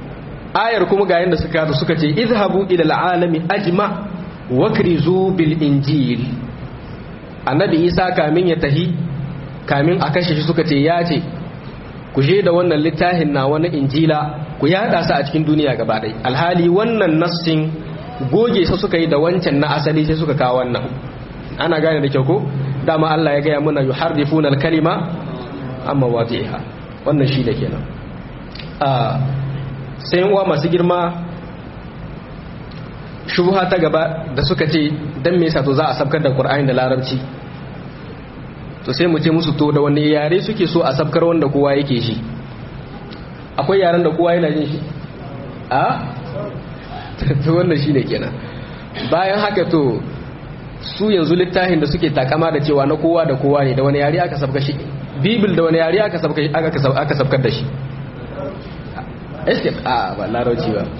ayar kuma ga yanda suka suka ce izhabu ila al'alami ajma wakrizu bil injil annabi isa kamin ya tahi kamin a kashe shi suka ce ya ce ku je da wannan littafin na wani injila ku yada su a cikin duniya gaba ɗaya alhali wannan nassin goge su suka yi da wancan na asali sai suka kawo wannan ana gane da kyau ko dama Allah ya gaya muna yuharrifuna al-kalima amma wadiha wannan shi da kenan a sai uwa masu girma shubha ta gaba da suka ce dan me yasa to za a sabkar da Qur'ani da Larabci to sai mu ce musu to da wani yare suke so a sabkar wanda kowa yake shi akwai yaren da kowa yana jin shi a to wannan shine kenan bayan haka to su yanzu littafin da suke takama da cewa na kowa da kowa ne da wani yare aka sabka shi bibil da wani yare aka sabka aka sabkar da shi escape a ba larauci ba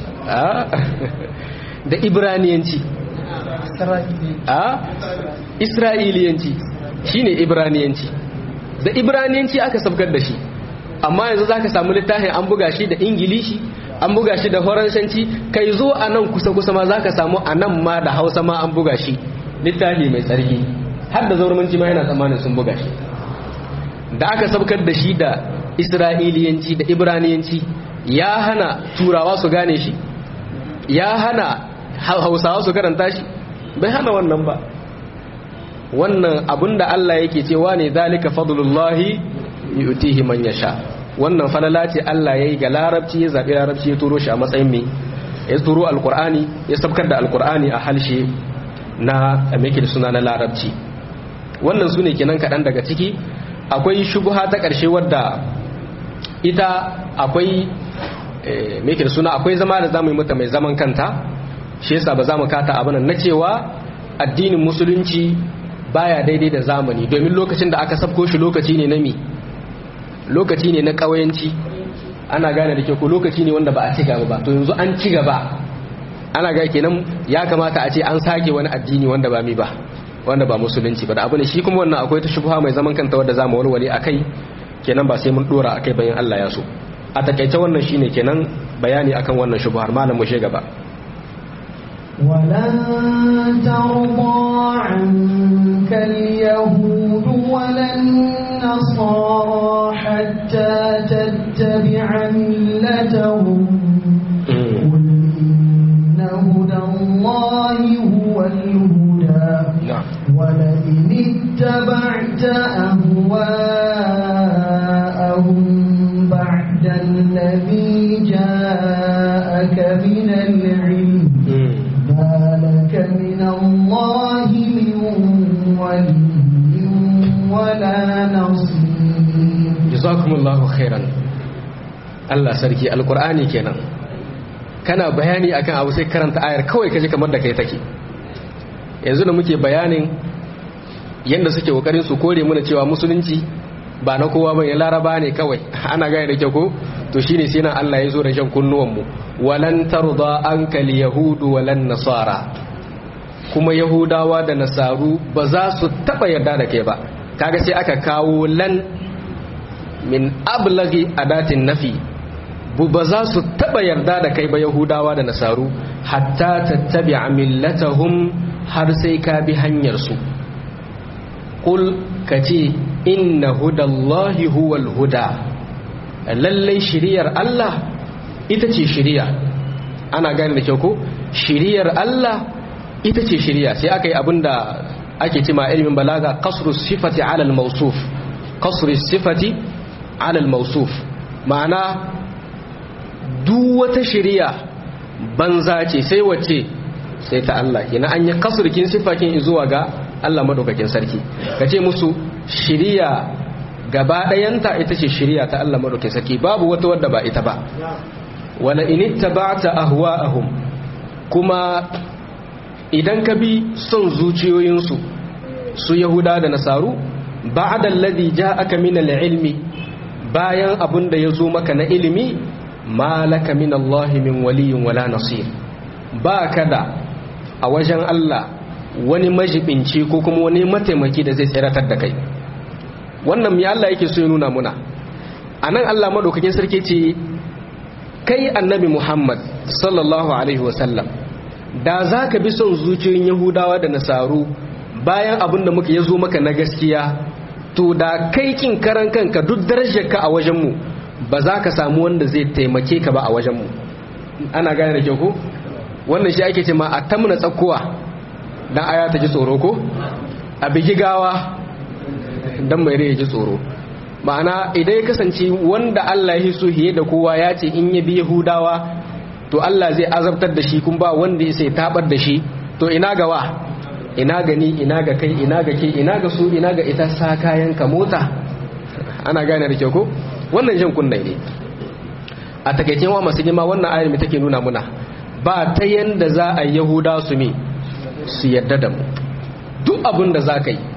da ibraniyanci a isra'iliyanci shine ibraniyanci da ibraniyanci aka sabkar da shi amma yanzu zaka samu littafin an buga shi da ingilishi an buga shi da faransanci kai zo a nan kusa-kusa ma zaka samu a nan ma da hausa ma an buga shi littafi mai tsarki har da zaurmanci ma yana tsammanin sun buga shi da aka sabkar da shi da isra'iliyanci da ibraniyanci ya hana turawa su gane shi ya hana hausawa su karanta shi bai hana wannan ba wannan abinda Allah yake cewa ne zalika fadlullahi yu'tihi man yasha wannan falala ce Allah yayi ga larabci ya zabi larabci ya turo shi a matsayin me ya turo alqur'ani ya sabkar da alqur'ani a halshe na amike da suna na larabci wannan sune kenan kadan daga ciki akwai shubha ta karshe wadda ita akwai me da suna akwai zama da zamu yi mata mai zaman kanta shi yasa ba za mu kata abin na cewa addinin musulunci baya daidai da zamani domin lokacin da aka sabko shi lokaci ne na mi lokaci ne na ƙawayanci ana gane da ke ko lokaci ne wanda ba a ci gaba ba to yanzu an ci gaba ana ga kenan ya kamata a ce an sake wani addini wanda ba mi ba wanda ba musulunci ba da abu ne shi kuma wannan akwai ta shubha mai zaman kanta wadda zamu walwale akai kenan ba sai mun dora akai bayan Allah ya so a takaice wannan shine kenan bayani akan wannan shubhar malam mu she gaba ولن ترضى عنك اليهود ولا النصارى حتى تتبع ملتهم قل إن هدى الله هو الهدى ولئن اتبعت أهواءهم بعد الذي جاءك من العلم ما لك من الله من ولي ولا نصير جزاكم الله خيرا Allah sarki alkur'ani kenan kana bayani akan abu sai karanta ayar kawai kaje kamar da kai take yanzu da muke bayanin yanda suke kokarin su kore mana cewa musulunci ba na kowa bane laraba ne kawai ana gane da kyau ko to shine sai nan Allah ya zo da shan kunnuwan mu walan tarda ankal yahudu walan nasara kuma yahudawa da nasaru ba za su taba yarda da kai ba kaga sai aka kawo lan min ablagi adatin nafi bu ba za su taba yarda da kai ba yahudawa da nasaru hatta tattabi'a millatahum har sai ka bi hanyar su qul kace inna hudallahi huwal huda lallai shiriyar Allah ita ce shiriya ana gane da kyau ko shiriyar Allah ita ce shiriya sai aka yi abinda ake cima ilimin balaga kasru sifati ala al-mawsuf kasru sifati ala al-mawsuf ma'ana duk wata shiriya banza ce sai wace sai ta Allah kina an yi kasrukin sifakin zuwa ga Allah madaukakin sarki kace musu shiriya gaba ɗayanta ita ce shiriya ta Allah madaukakin sarki babu wata wadda ba ita ba wala in ittaba'ta ahwa'ahum kuma idan ka bi son zuciyoyinsu su yahuda da nasaru ba'da alladhi ja'aka min al-ilmi bayan abun da yazo maka na ilimi malaka min Allah min waliyyin wala nasir ba kada a wajen Allah wani majibinci ko kuma wani mataimaki da zai tsiratar da kai wannan ya Allah yake so ya nuna muna anan Allah madaukakin sarki ce kai annabi muhammad sallallahu alaihi wasallam da za ka bi son zuciyoyin yahudawa da nasaru bayan abin da muka ya zo maka na gaskiya to da kai kin karan kanka duk darajarka a wajenmu ba za ka samu wanda zai taimake ka ba a wajenmu ana gane da kyau ko wannan shi ake ce ma a tamna tsakkuwa dan aya ta ji tsoro ko a bigi gawa dan mai rai ji tsoro ma'ana idan ya kasance wanda Allah ya so hiye da kowa ya ce in ya bi Yahudawa to Allah zai azabtar da shi kun ba wanda ya sai tabar da shi to ina ga wa ina ga ni ina ga kai ina ga ke ina ga su ina ga ita sa kayan ka mota ana gane da kyau ko wannan jan kunnai ne a takaicen wa masu girma wannan ayar mai take nuna muna ba ta yanda za a yahuda su mi su yadda da mu duk abin da za ka yi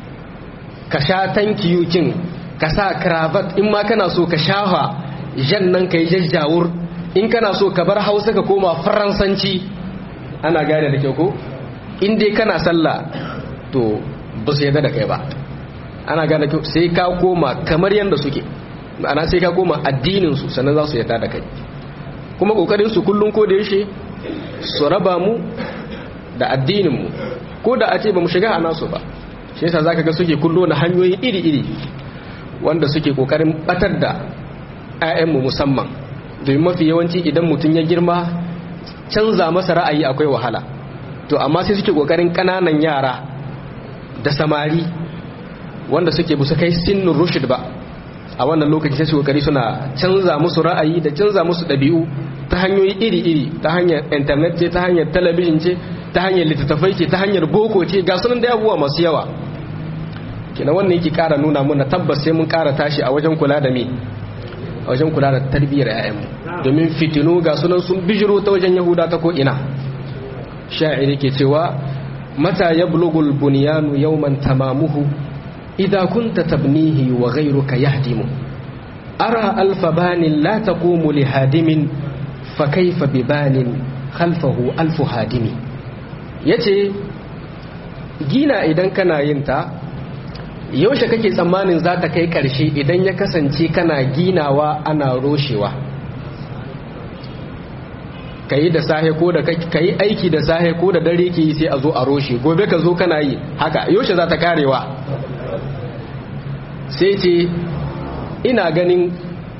ka sha tankiyukin ka sa cravat in ma kana so ka shafa jan nan ka yi jajjawur in kana so ka bar hausa ka koma faransanci ana gane da kyau ko in dai kana sallah to ba su yadda da kai ba ana gane kyau sai ka koma kamar yadda suke ana sai ka koma addininsu sannan za su yadda da kai kuma kokarin su kullum ko da yaushe su raba mu da addininmu ko da a ce ba mu shiga a nasu ba shi yasa zaka ga suke kullo na hanyoyi iri-iri wanda suke kokarin batar da 'ya'yanmu musamman domin mafi yawanci idan mutum ya girma canza masa ra'ayi akwai wahala to amma sai suke kokarin kananan yara da samari wanda suke busa kai sinin rushid ba a wannan lokaci sai su kokari suna canza musu ra'ayi da canza musu ɗabi'u ta hanyoyi iri-iri ta hanyar internet ce ta hanyar talabijin ce ta hanyar littattafai ce ta hanyar boko ce ga sunan da abubuwa masu yawa kina wannan yake kara nuna muna tabbas sai mun kara tashi a wajen kula da me a wajen kula da tarbiyyar 'ya'yanmu domin fitinu ga sunan sun bijiro ta wajen yahuda ta ko ina sha'iri ke cewa mata yablugul bunyanu yawman tamamuhu idza kunta tabnihi wa ghayruka yahdimu ara alfa banin la taqumu li hadimin fa kayfa bi banin khalfahu alfu hadimi yace gina idan kana yin ta yaushe kake tsammanin za ta kai karshe idan ya kasance kana ginawa ana roshewa ka yi da sahe ko da ka yi aiki da sahe ko da dare ke yi sai a zo a roshe gobe ka zo kana yi haka yaushe za ta karewa sai ce ina ganin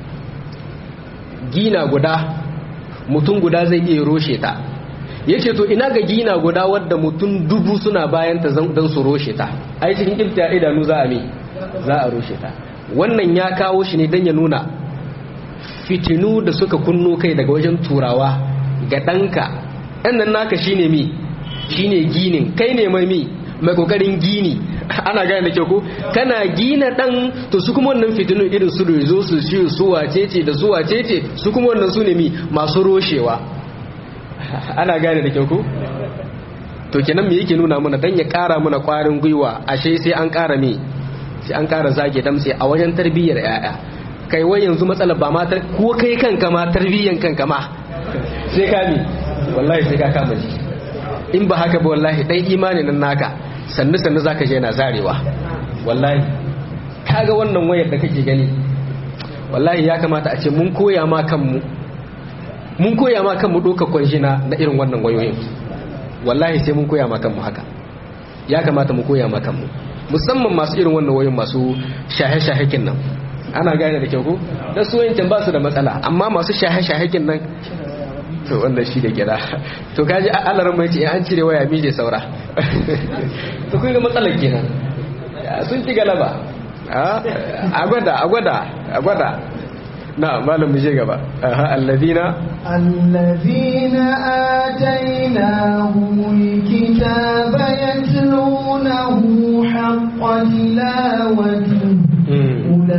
gina guda mutum guda zai iya roshe ta ya ce to ina ga gina guda wadda mutum dubu suna bayanta don su roshe ta ai cikin ilta idanu za a me za a roshe ta wannan ya kawo shi ne don ya nuna fitinu da suka kunno kai daga wajen turawa ga ɗanka ɗan nan naka shine mi shine ginin kai ne mai mi mai kokarin gini ana gane da kyau ko kana gina ɗan to su kuma wannan fitinu irin su rezo su shi su wacece da su wacece su kuma wannan su ne mi masu roshewa ana gane da kyau ko to kenan me yake nuna mana dan ya kara mana kwarin gwiwa ashe sai an kara me sai an kara zage damse a wajen tarbiyyar yaya kai wai yanzu matsalar ba ma ko kai kanka ma tarbiyyan kanka ma sai ka mi wallahi sai ka kama ji in ba haka ba wallahi dan imani nan naka sannu sannu zaka je na zarewa wallahi kaga wannan wayar da kake gani wallahi ya kamata a ce mun koya ma kanmu mun koya ma kanmu doka kwanjina na irin wannan wayoyin wallahi sai mun koya ma kanmu haka ya kamata mu koya ma kanmu musamman masu irin wannan wayoyin masu shahe-shahekin nan ana gane da kyau ko da su yankin ba su da matsala amma masu shahe-shahekin nan to wannan shi da gida to kaji alaran mai ce an cire waya mije saura to kun ga matsalar kenan sun ci galaba a gwada a gwada a gwada na malam mu je gaba aha alladina alladina atainahumul kitaba yatlunahu haqqa tilawatihi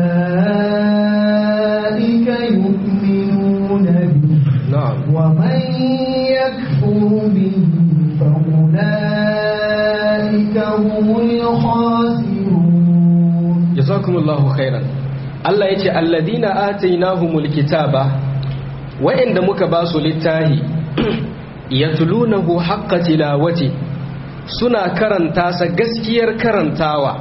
ulaika yu'minuna bihi na'am ومن يكفر به فأولئك هم الخاسرون jazakumullahu khairan Allah yace alladina atainahumul kitaba wa'inda muka ba su littahi yatlunahu haqqa tilawati suna karanta sa gaskiyar karantawa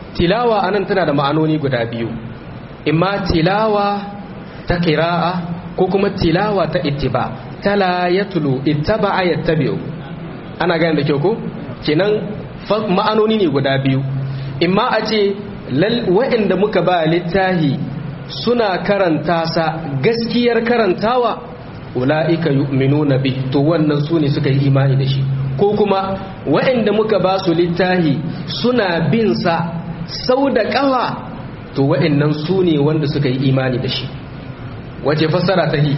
tilawa anan tana da ma'anoni guda biyu imma tilawa ta qira'a ko kuma tilawa ta ittiba tala yatlu ittaba yattabi'u ana gane da kyau ko kenan ma'anoni ne guda biyu imma a ce waɗanda muka ba littahi suna karanta sa gaskiyar karantawa ula'ika yu'minuna bi to wannan su ne suka yi imani da shi ko kuma waɗanda muka ba su littahi suna bin sa sau da ƙawa to waɗannan su ne wanda suka yi imani da shi wace fassara ta yi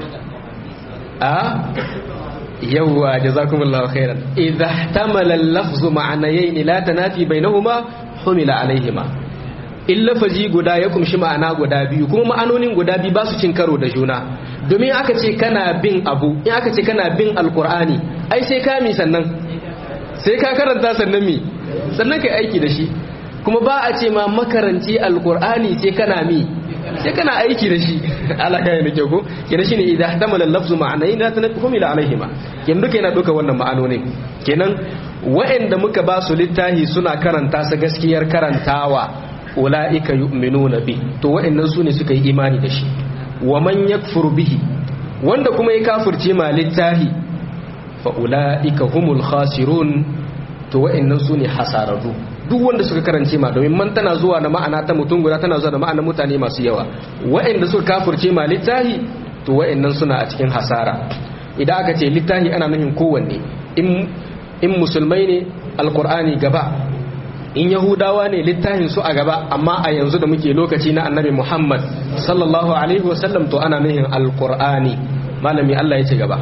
a yawwa jazakumullahu khairan idha ihtamala al-lafzu ma'anayayn la tanafi bainahuma humila alaihima in lafazi guda ya kumshi ma'ana guda biyu kuma ma'anonin guda biyu ba su cin karo da juna domin aka ce kana bin abu in aka ce kana bin alqur'ani ai sai ka mi sannan sai ka karanta sannan mi sannan kai aiki da shi kuma ba a ce ma makaranci alqur'ani sai kana mi sai kana aiki da shi ala kai ne ko kenan shine idan ihtamala al-lafzu ma'anayn la tanafhum ila alaihima kenan duka yana duka wannan ma'anonin kenan wa'anda muka ba su littahi suna karanta su gaskiyar karantawa ulaika yu'minuna bi to wa'annan sune suka yi imani da shi wa man yakfur bihi wanda kuma ya kafirce ma littahi fa ulaika humul khasirun to wa'annan sune hasararru duk wanda suka karance ma domin man tana zuwa na ma'ana ta mutum guda tana zuwa da ma'ana mutane masu yawa wa'anda suka kafirce ma littahi to wa'annan suna a cikin hasara idan aka ce littahi ana nufin kowanne in in musulmai ne alqur'ani gaba in yahudawa ne littahin su a gaba amma a yanzu da muke lokaci na annabi muhammad sallallahu alaihi wasallam to ana nufin alqur'ani malami Allah ya ce gaba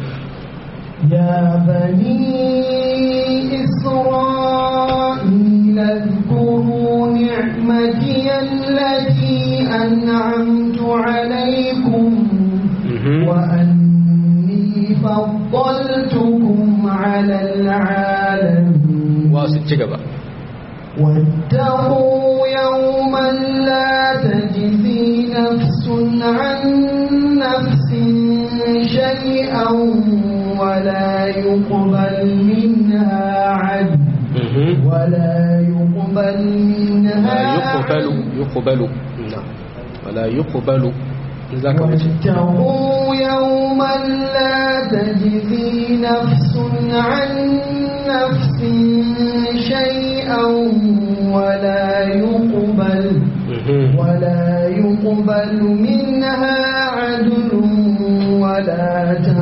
يا بني إسرائيل اذكروا نعمتي التي أنعمت عليكم وأني فضلتكم على العالمين واتقوا يوما لا تجزي نفس عن نفس شيئا ولا يقبل منها عدل ولا يقبل منها يقبل يقبل نعم ولا يقبل واتقوا يوما لا تجزي نفس عن نفس شيئا ولا يقبل ولا يقبل منها عدل ولا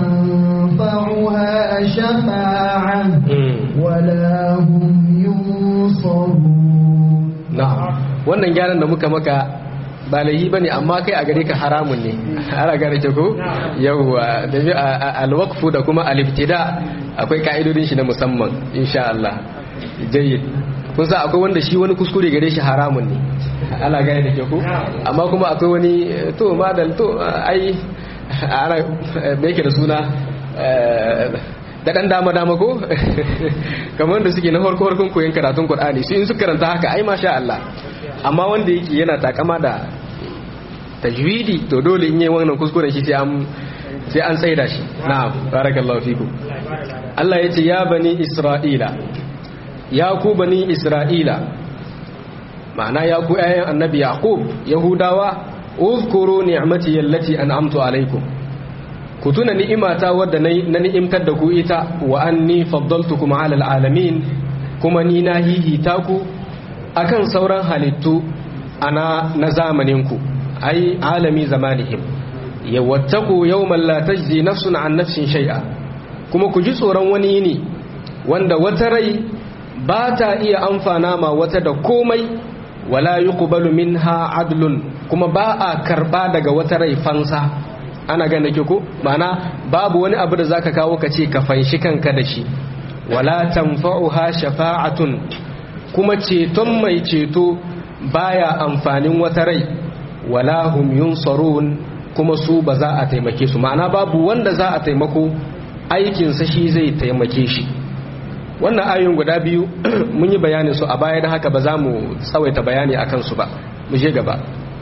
تنفعها شفاعة ولا هم ينصرون na'am wannan gyaran da muka maka ba laihi ba ne amma kai a gare ka haramun ne ana gane ke ko yawwa da bi alwaqfu da kuma aliftida akwai ka'idodin shi na musamman insha Allah jayyid kun sa akwai wanda shi wani kuskure gare shi haramun ne ana gane da ke ko amma kuma akwai wani to madal to ai ana me yake da suna da dan dama dama ko kamar da suke na farko farkon koyon karatun Qur'ani su in su karanta haka ai masha Allah amma wanda yake yana takama da tajwidi to dole in yi wannan kuskuren shi sai an sai an tsaida shi na'am barakallahu fiku Allah yace ya bani Isra'ila ya ku bani Isra'ila ma'ana ya ku ayyan annabi Yaqub Yahudawa uzkuru ni'mati allati an'amtu alaikum ku tuna ni'imata wadda na ni'imtar da ku ita wa anni faddaltukum 'ala al'alamin kuma ni na hihita ku akan sauran halittu ana na zamaninku ai alami zamanihim yawattaku yawman la tajzi nafsun an nafsin shay'a kuma ku ji tsoron wani yini wanda wata rai ba ta iya amfana ma wata da komai wala yuqbalu minha adlun kuma ba a karba daga wata rai fansa ana gane ke ko ma'ana babu wani abu da zaka kawo ka ce ka fanshi kanka da shi wala tanfa'uha shafa'atun kuma ceton mai ceto baya amfanin wata rai wala hum yunsarun kuma su ba za a taimake su ma'ana babu wanda za a taimako aikinsa shi zai taimake shi wannan ayoyin guda biyu mun yi bayanin su a baya da haka ba za mu tsawaita bayani a kansu ba mu je gaba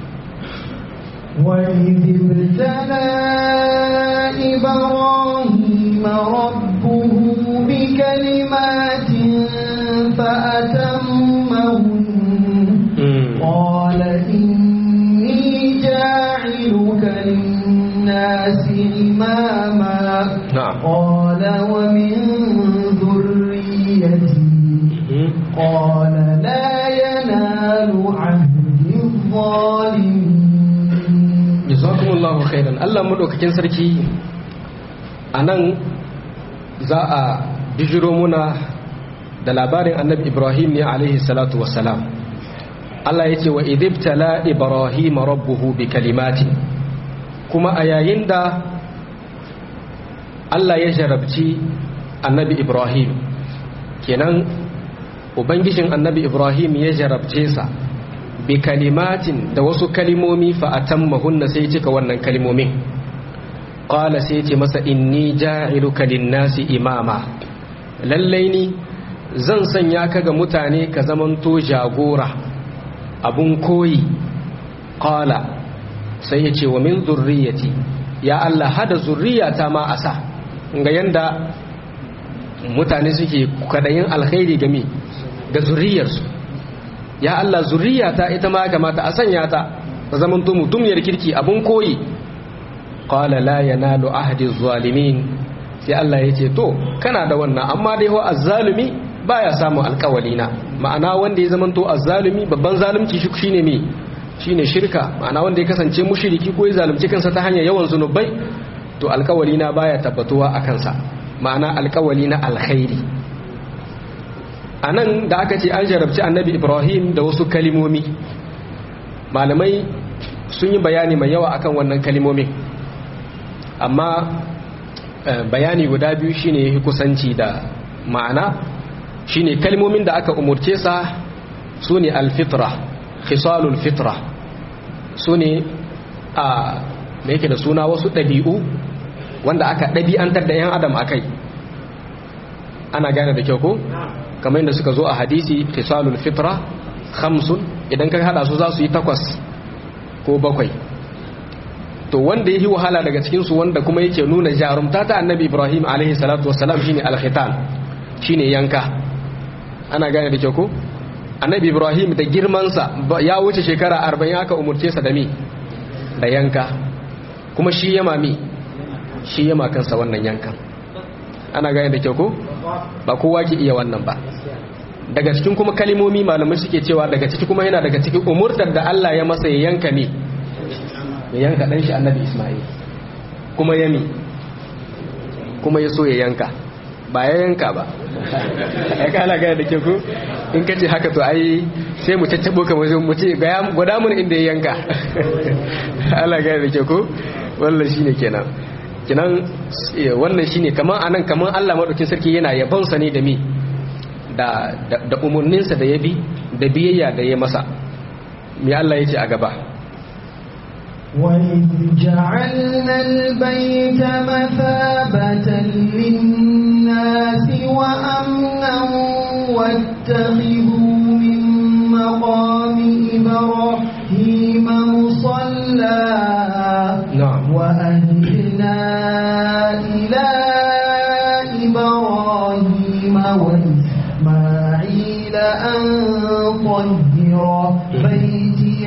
وإذ ابتلى إبراهيم ربه بكلمات فأتمهن قال إني جاعلك للناس khairan Allah madaukakin sarki anan za a bijiro muna da labarin annabi Ibrahim ne alaihi salatu wassalam Allah yace wa idibtala Ibrahim rabbuhu bi kalimati kuma a yayin da Allah ya jarabci annabi Ibrahim kenan ubangijin annabi Ibrahim ya jarabce sa bi kalimatin da wasu kalimomi fa atammahunna sai cika wannan kalimomin qala sai ce masa inni ja'iluka lin-nasi imama lallai ni zan sanya ka ga mutane ka zamanto jagora abun koyi qala sai ya ce wa min zurriyati ya Allah hada zurriyata ma asa ga yanda mutane suke kadayin alkhairi game ga zurriyarsu ya Allah zurriyata ita ma kamata a sanya ta ta zaman to mutumiyar kirki abun koyi qala la yanalu ahdi zalimin sai Allah ya ce to kana da wannan amma dai ho azzalumi baya samu alkawali na ma'ana wanda ya zaman to azzalumi babban zalunci shi shine me shine shirka ma'ana wanda ya kasance mushriki ko ya zalunci kansa ta hanyar yawan zunubai to alkawali na baya tabbatuwa a kansa ma'ana alkawali na alkhairi a nan da aka ce an jarabci annabi ibrahim da wasu kalimomi malamai sun yi bayani mai yawa akan wannan kalimomin amma bayani guda biyu shine ya kusanci da ma'ana shine kalimomin da aka umurce sa su ne alfitra khisalul fitra su ne a da yake da suna wasu ɗabi'u wanda aka ɗabi'antar da 'yan adam a kai ana gane da kyau ko? kamar yadda suka zo a hadisi khisalul fitra khamsun idan ka hada su za su yi takwas ko bakwai to wanda yi wahala daga cikin su wanda kuma yake nuna jarumta ta annabi ibrahim alaihi salatu wassalam shine alkhitan shine yanka ana gane da kyau ko annabi ibrahim da girman sa ya wuce shekara 40 aka umurce sa da mi da yanka kuma shi yama mi shi yama kansa wannan yankan ana gane da kyau ko ba kowa ke iya wannan ba daga cikin kuma kalimomi malamai suke cewa daga ciki kuma yana daga cikin umurtar da Allah ya masa ya yanka ne ya yanka dan shi annabi Ismail kuma ya mi kuma ya so ya yanka ba ya yanka ba ya kana gane da ke ku in ka ce haka to ai sai mu caccabo ka mu ce gwada mun inda ya yanka Allah gane da ke ku wallan shine kenan kinan wannan shine kaman anan kaman Allah madaukin sarki yana yabon sa ne da mi da da umurnin sa da yabi da biyayya da ya masa me Allah yace a gaba وإذ جعلنا البيت مثابة للناس وأمنا واتخذوا من مقام إبراهيم مصلى نعم وأهدنا إلى إبراهيم وإسماعيل أن طهر بيتي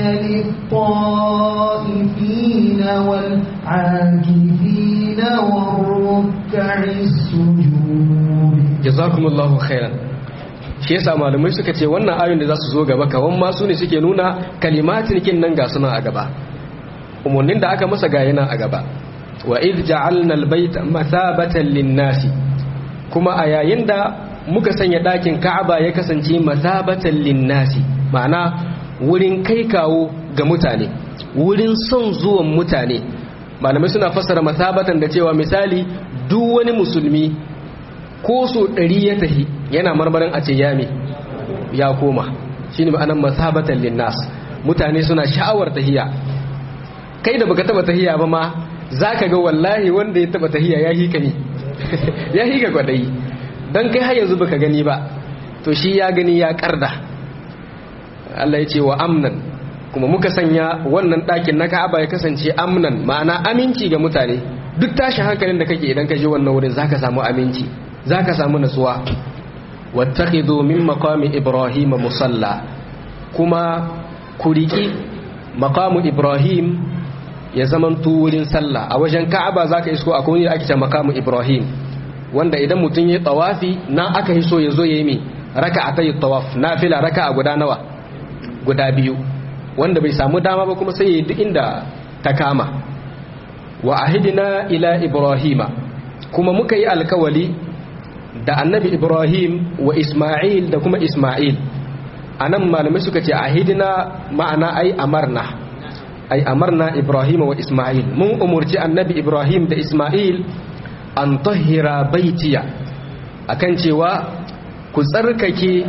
للطائفين والعاكفين والركع السجود jazakumullahu khairan shi yasa malamai suka ce wannan ayoyin da za su zo gaba kawan ma su ne suke nuna kalimatin kin nan ga suna a gaba umarnin da aka masa ga yana a gaba wa id ja'alna albayta mathabatan lin-nasi kuma a yayin da muka sanya dakin Ka'aba ya kasance mathabatan lin-nasi ma'ana wurin kai kawo ga mutane wurin son zuwan mutane malamai suna fassara mathabatan da cewa misali duk wani musulmi ko so ɗari ya tahi yana marmarin a ce yami ya koma shi ne ma'anan masabatan linnas mutane suna sha'awar tahiya kai da baka taba tahiya ba ma za ka ga wallahi wanda ya taba tahiya ya hika ne ya hika kwadayi don kai har yanzu baka gani ba to shi ya gani ya karda Allah ya ce wa amnan kuma muka sanya wannan ɗakin na ka'aba ya kasance amnan ma'ana aminci ga mutane duk tashin hankalin da kake idan ka je wannan wurin zaka samu aminci zaka samu nasuwa wattakhidhu min maqami ibrahim musalla kuma ku riki maqamu ibrahim ya zaman wurin sallah a wajen ka'aba zaka isko akwai wani ake ce maqamu ibrahim wanda idan mutum ya tawafi na aka yi so ya zo yayi mi raka'atay tawaf nafila raka'a guda nawa guda biyu wanda bai samu dama ba kuma sai ya yi duk inda ta kama wa ahidina ila ibrahima kuma muka yi alkawali da annabi ibrahim wa isma'il da kuma isma'il anan malamai suka ce ahidina ma'ana ai amarna ai amarna ibrahim wa isma'il mun umurci annabi ibrahim da isma'il an tahira baitiya akan cewa ku tsarkake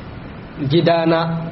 gidana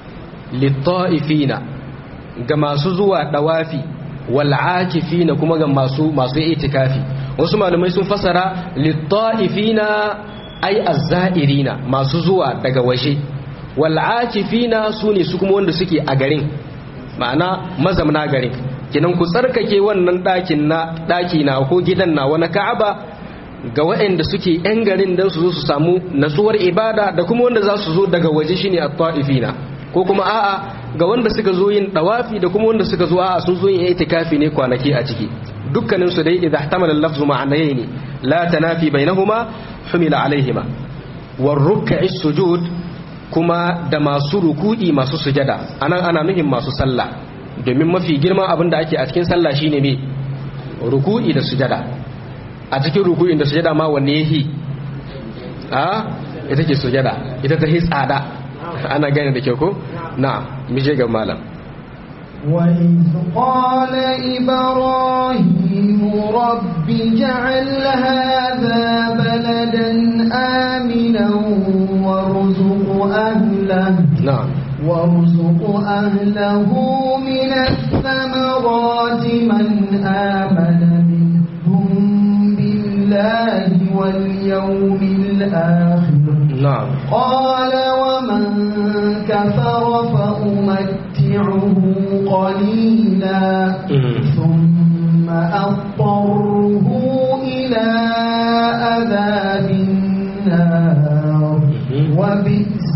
litta'ifina ga masu zuwa dawafi wal'akifina kuma ga masu masu itikafi wasu malamai sun fasara litta'ifina ai azzairina masu zuwa daga waje wal'akifina su ne su kuma wanda suke a garin ma'ana mazamna garin kinan ku tsarkake wannan ɗakin na ɗaki na ko gidan na wani ka'aba ga waɗanda suke yan garin don su zo su samu natsuwar ibada da kuma wanda za su zo daga waje shine at-ta'ifina ko kuma a'a ga wanda suka zo yin dawafi da kuma wanda suka zo a'a sun zo yin itikafi ne kwanaki a ciki dukkanin su dai idza ihtamala al-lafzu ma'anayn la tanafi bainahuma humila alaihima war ruk'i sujud kuma da masu ruku'i masu sujada anan ana nuhin masu sallah domin mafi girman abin da ake a cikin sallah shine me ruku'i da sujada a cikin ruku'in da sujada ma wanne yahi a ita ke sujada ita ta hi tsada ana gane da kyau ko na'am mu je ga malam وإذ قال إبراهيم رب جعل هذا بلدا آمنا وارزق أهله na'am وارزق أهله من الثمرات من آمن منهم بالله واليوم الآخر na'am قال ومن كفر فأمتعه قليلا Mhm. ثم أضطره إلى عذاب النار Mhm. وبئس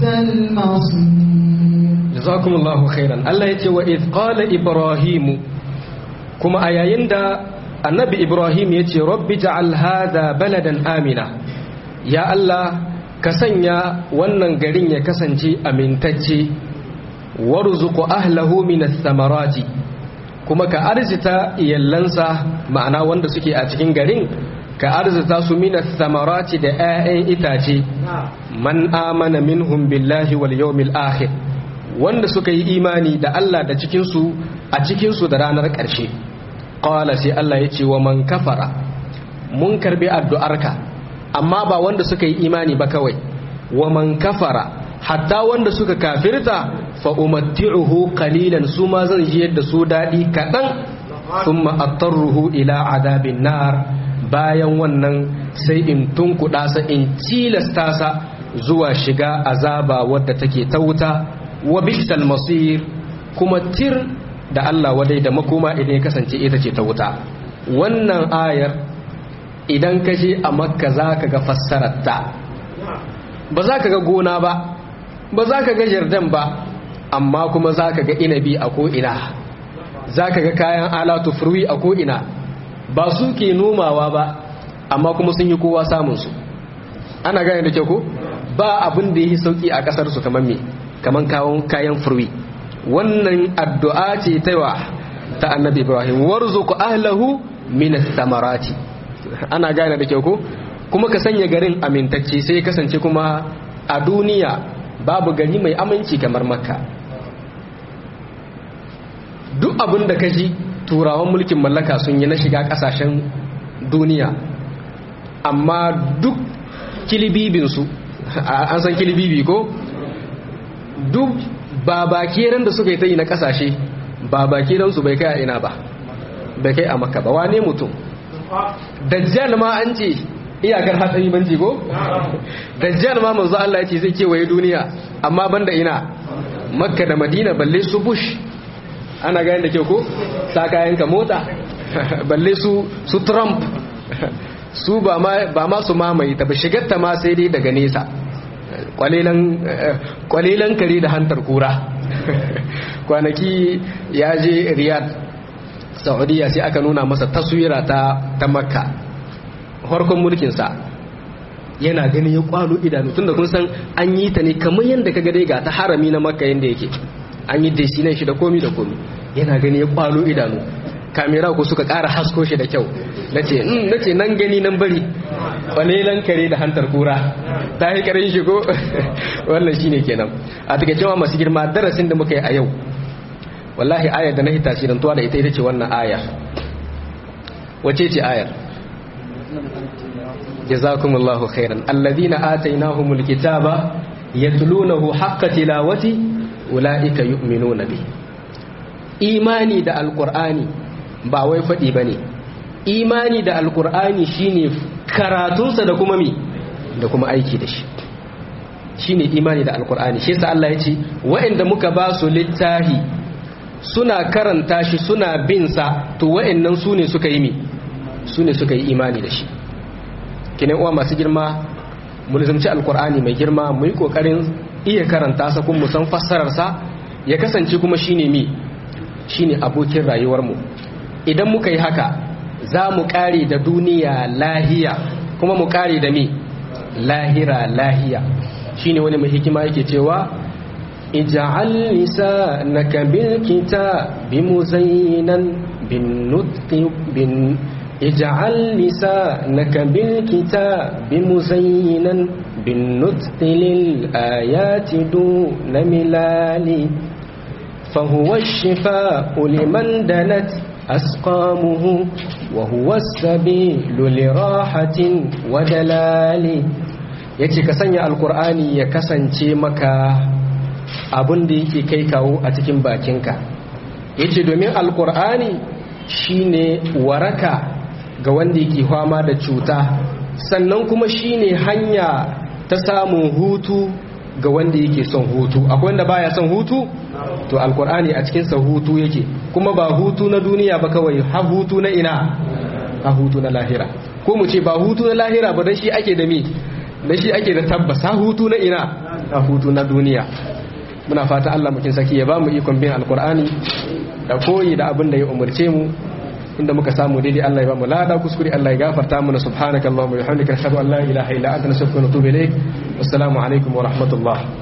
المصير jazakumullahu khairan Allah yace wa idh qala ibrahim kuma a yayin da annabi ibrahim yace rabbi ja'al hadha baladan amina ya Allah ka sanya wannan garin ya kasance amintacce warzuqu ahlahu minas samarati kuma ka arzita iyallansa ma'ana wanda suke a cikin garin ka arzita su minas samarati da 'ya'yan itace man amana minhum billahi wal yawmil akhir wanda suka yi imani da Allah da cikinsu a cikinsu da ranar ƙarshe ƙwala sai Allah ya ce wa man kafara mun karbi addu'arka amma ba wanda suka yi imani ba kawai wa man kafara hatta wanda suka kafirta fa umatti'uhu qalilan su ma zan ji yadda su daɗi kaɗan thumma attarruhu ila adabin nar bayan wannan sai in tunkuɗa sa in cilasta sa zuwa shiga azaba wadda take ta wuta wa bisal masir kuma tir da Allah wadai da makoma idan ya kasance ita ce ta wuta wannan ayar idan ka je a makka za ka ga fassararta ba za ka ga gona ba ba za ka ga jardan ba amma kuma za ka ga inabi a ko'ina za ka ga kayan alatu furwi a ko'ina ba su ke nomawa ba amma kuma sun yi kowa samunsu ana gane da kyau ko ba abin da ya yi sauki a ƙasarsu kamar me kamar kawon kayan furwi wannan addu'a ce ta wa ta annabi ibrahim warzuku ahlahu min samarati ana gane da kyau ko kuma ka sanya garin amintacce sai ya kasance kuma a duniya babu gari mai aminci kamar makka duk abin da ka ji turawan mulkin mallaka sun yi na shiga kasashen duniya amma duk kilibibinsu an san kilibibi ko duk babakiran da suka yi ta yi na kasashe babakiransu bai kai a ina ba bai kai a makka ba wane mutum dajjal ma an ce iyakar hatsari banci ko dajjal ma manzo Allah ya ce zai kewaye duniya amma banda ina makka da madina balle su bush ana gani da kyau ko sa kayan ka mota balle su su trump su ba ma ba ma su mamaye ta ba shigar ta ma sai dai daga nesa kwalilan kwalilan kare da hantar kura kwanaki ya je riyadh saudiya sai aka nuna masa taswira ta ta makka farkon mulkinsa yana gani ya kwalo idanu tunda kun san an yi ta ne kamar yadda ka dai ga ta harami na makka yadda yake an yi desinan shi da komi da komi yana gani ya kwalo idanu kamera ku suka ƙara hasko shi da kyau nace in nace nan gani nan bari kwalelan kare da hantar kura ta yi karin shi ko wannan shine kenan a take cewa masu girma darasin da muka yi a yau wallahi ayar da na hita shi tuwa da ita ita ce wannan ayar wace ce ayar jazakumullahu khairan alladhina atainahumul kitaba yatlunahu haqqa tilawati ulaika yu'minuna bihi imani da alqur'ani ba wai fadi bane imani da alqur'ani shine karatunsa da kuma mi da kuma aiki da shi shine imani da alqur'ani shi yasa Allah ya ce wa'anda muka ba su littahi suna karanta shi suna bin sa to wa'annan su ne suka yi mi su ne suka yi imani da shi kinan uwa masu girma mu nizamci alkur'ani mai girma mu yi kokarin iya karanta sa kuma mu san fassarar sa ya kasance kuma shine mi shine abokin rayuwar mu idan muka yi haka za mu kare da duniya lahiya kuma mu kare da mi lahira lahiya shine wani mai hikima yake cewa ij'al lisanaka bil kitabi muzayyinan bin nutqi bin اجعل لسانك بالكتاب مزينا بالنطق للآيات دون ملال فهو الشفاء لمن دنت أسقامه وهو السبيل لراحة ودلال yace ka sanya alkur'ani ya kasance maka abin da yake kai kawo a cikin bakinka yace domin alkur'ani shine waraka ga wanda yake fama da cuta sannan kuma shine hanya ta samun hutu ga wanda yake son hutu akwai wanda baya son hutu to alkur'ani a cikin sa hutu yake kuma ba hutu na duniya ba kawai ha hutu na ina ha hutu na lahira ko mu ce ba hutu na lahira ba dan shi ake da mi dan shi ake da tabbas ha hutu na ina ha hutu na duniya muna fata Allah mukin saki ya ba mu ikon bin alkur'ani da koyi da abin da ya umarce mu inda muka samu daidai Allah ya ba mu lada kuskure Allah ya gafarta mana subhanakallahumma wa bihamdika ashhadu an la ilaha illa anta nastaghfiruka wa natubu ilayk wassalamu alaikum wa rahmatullah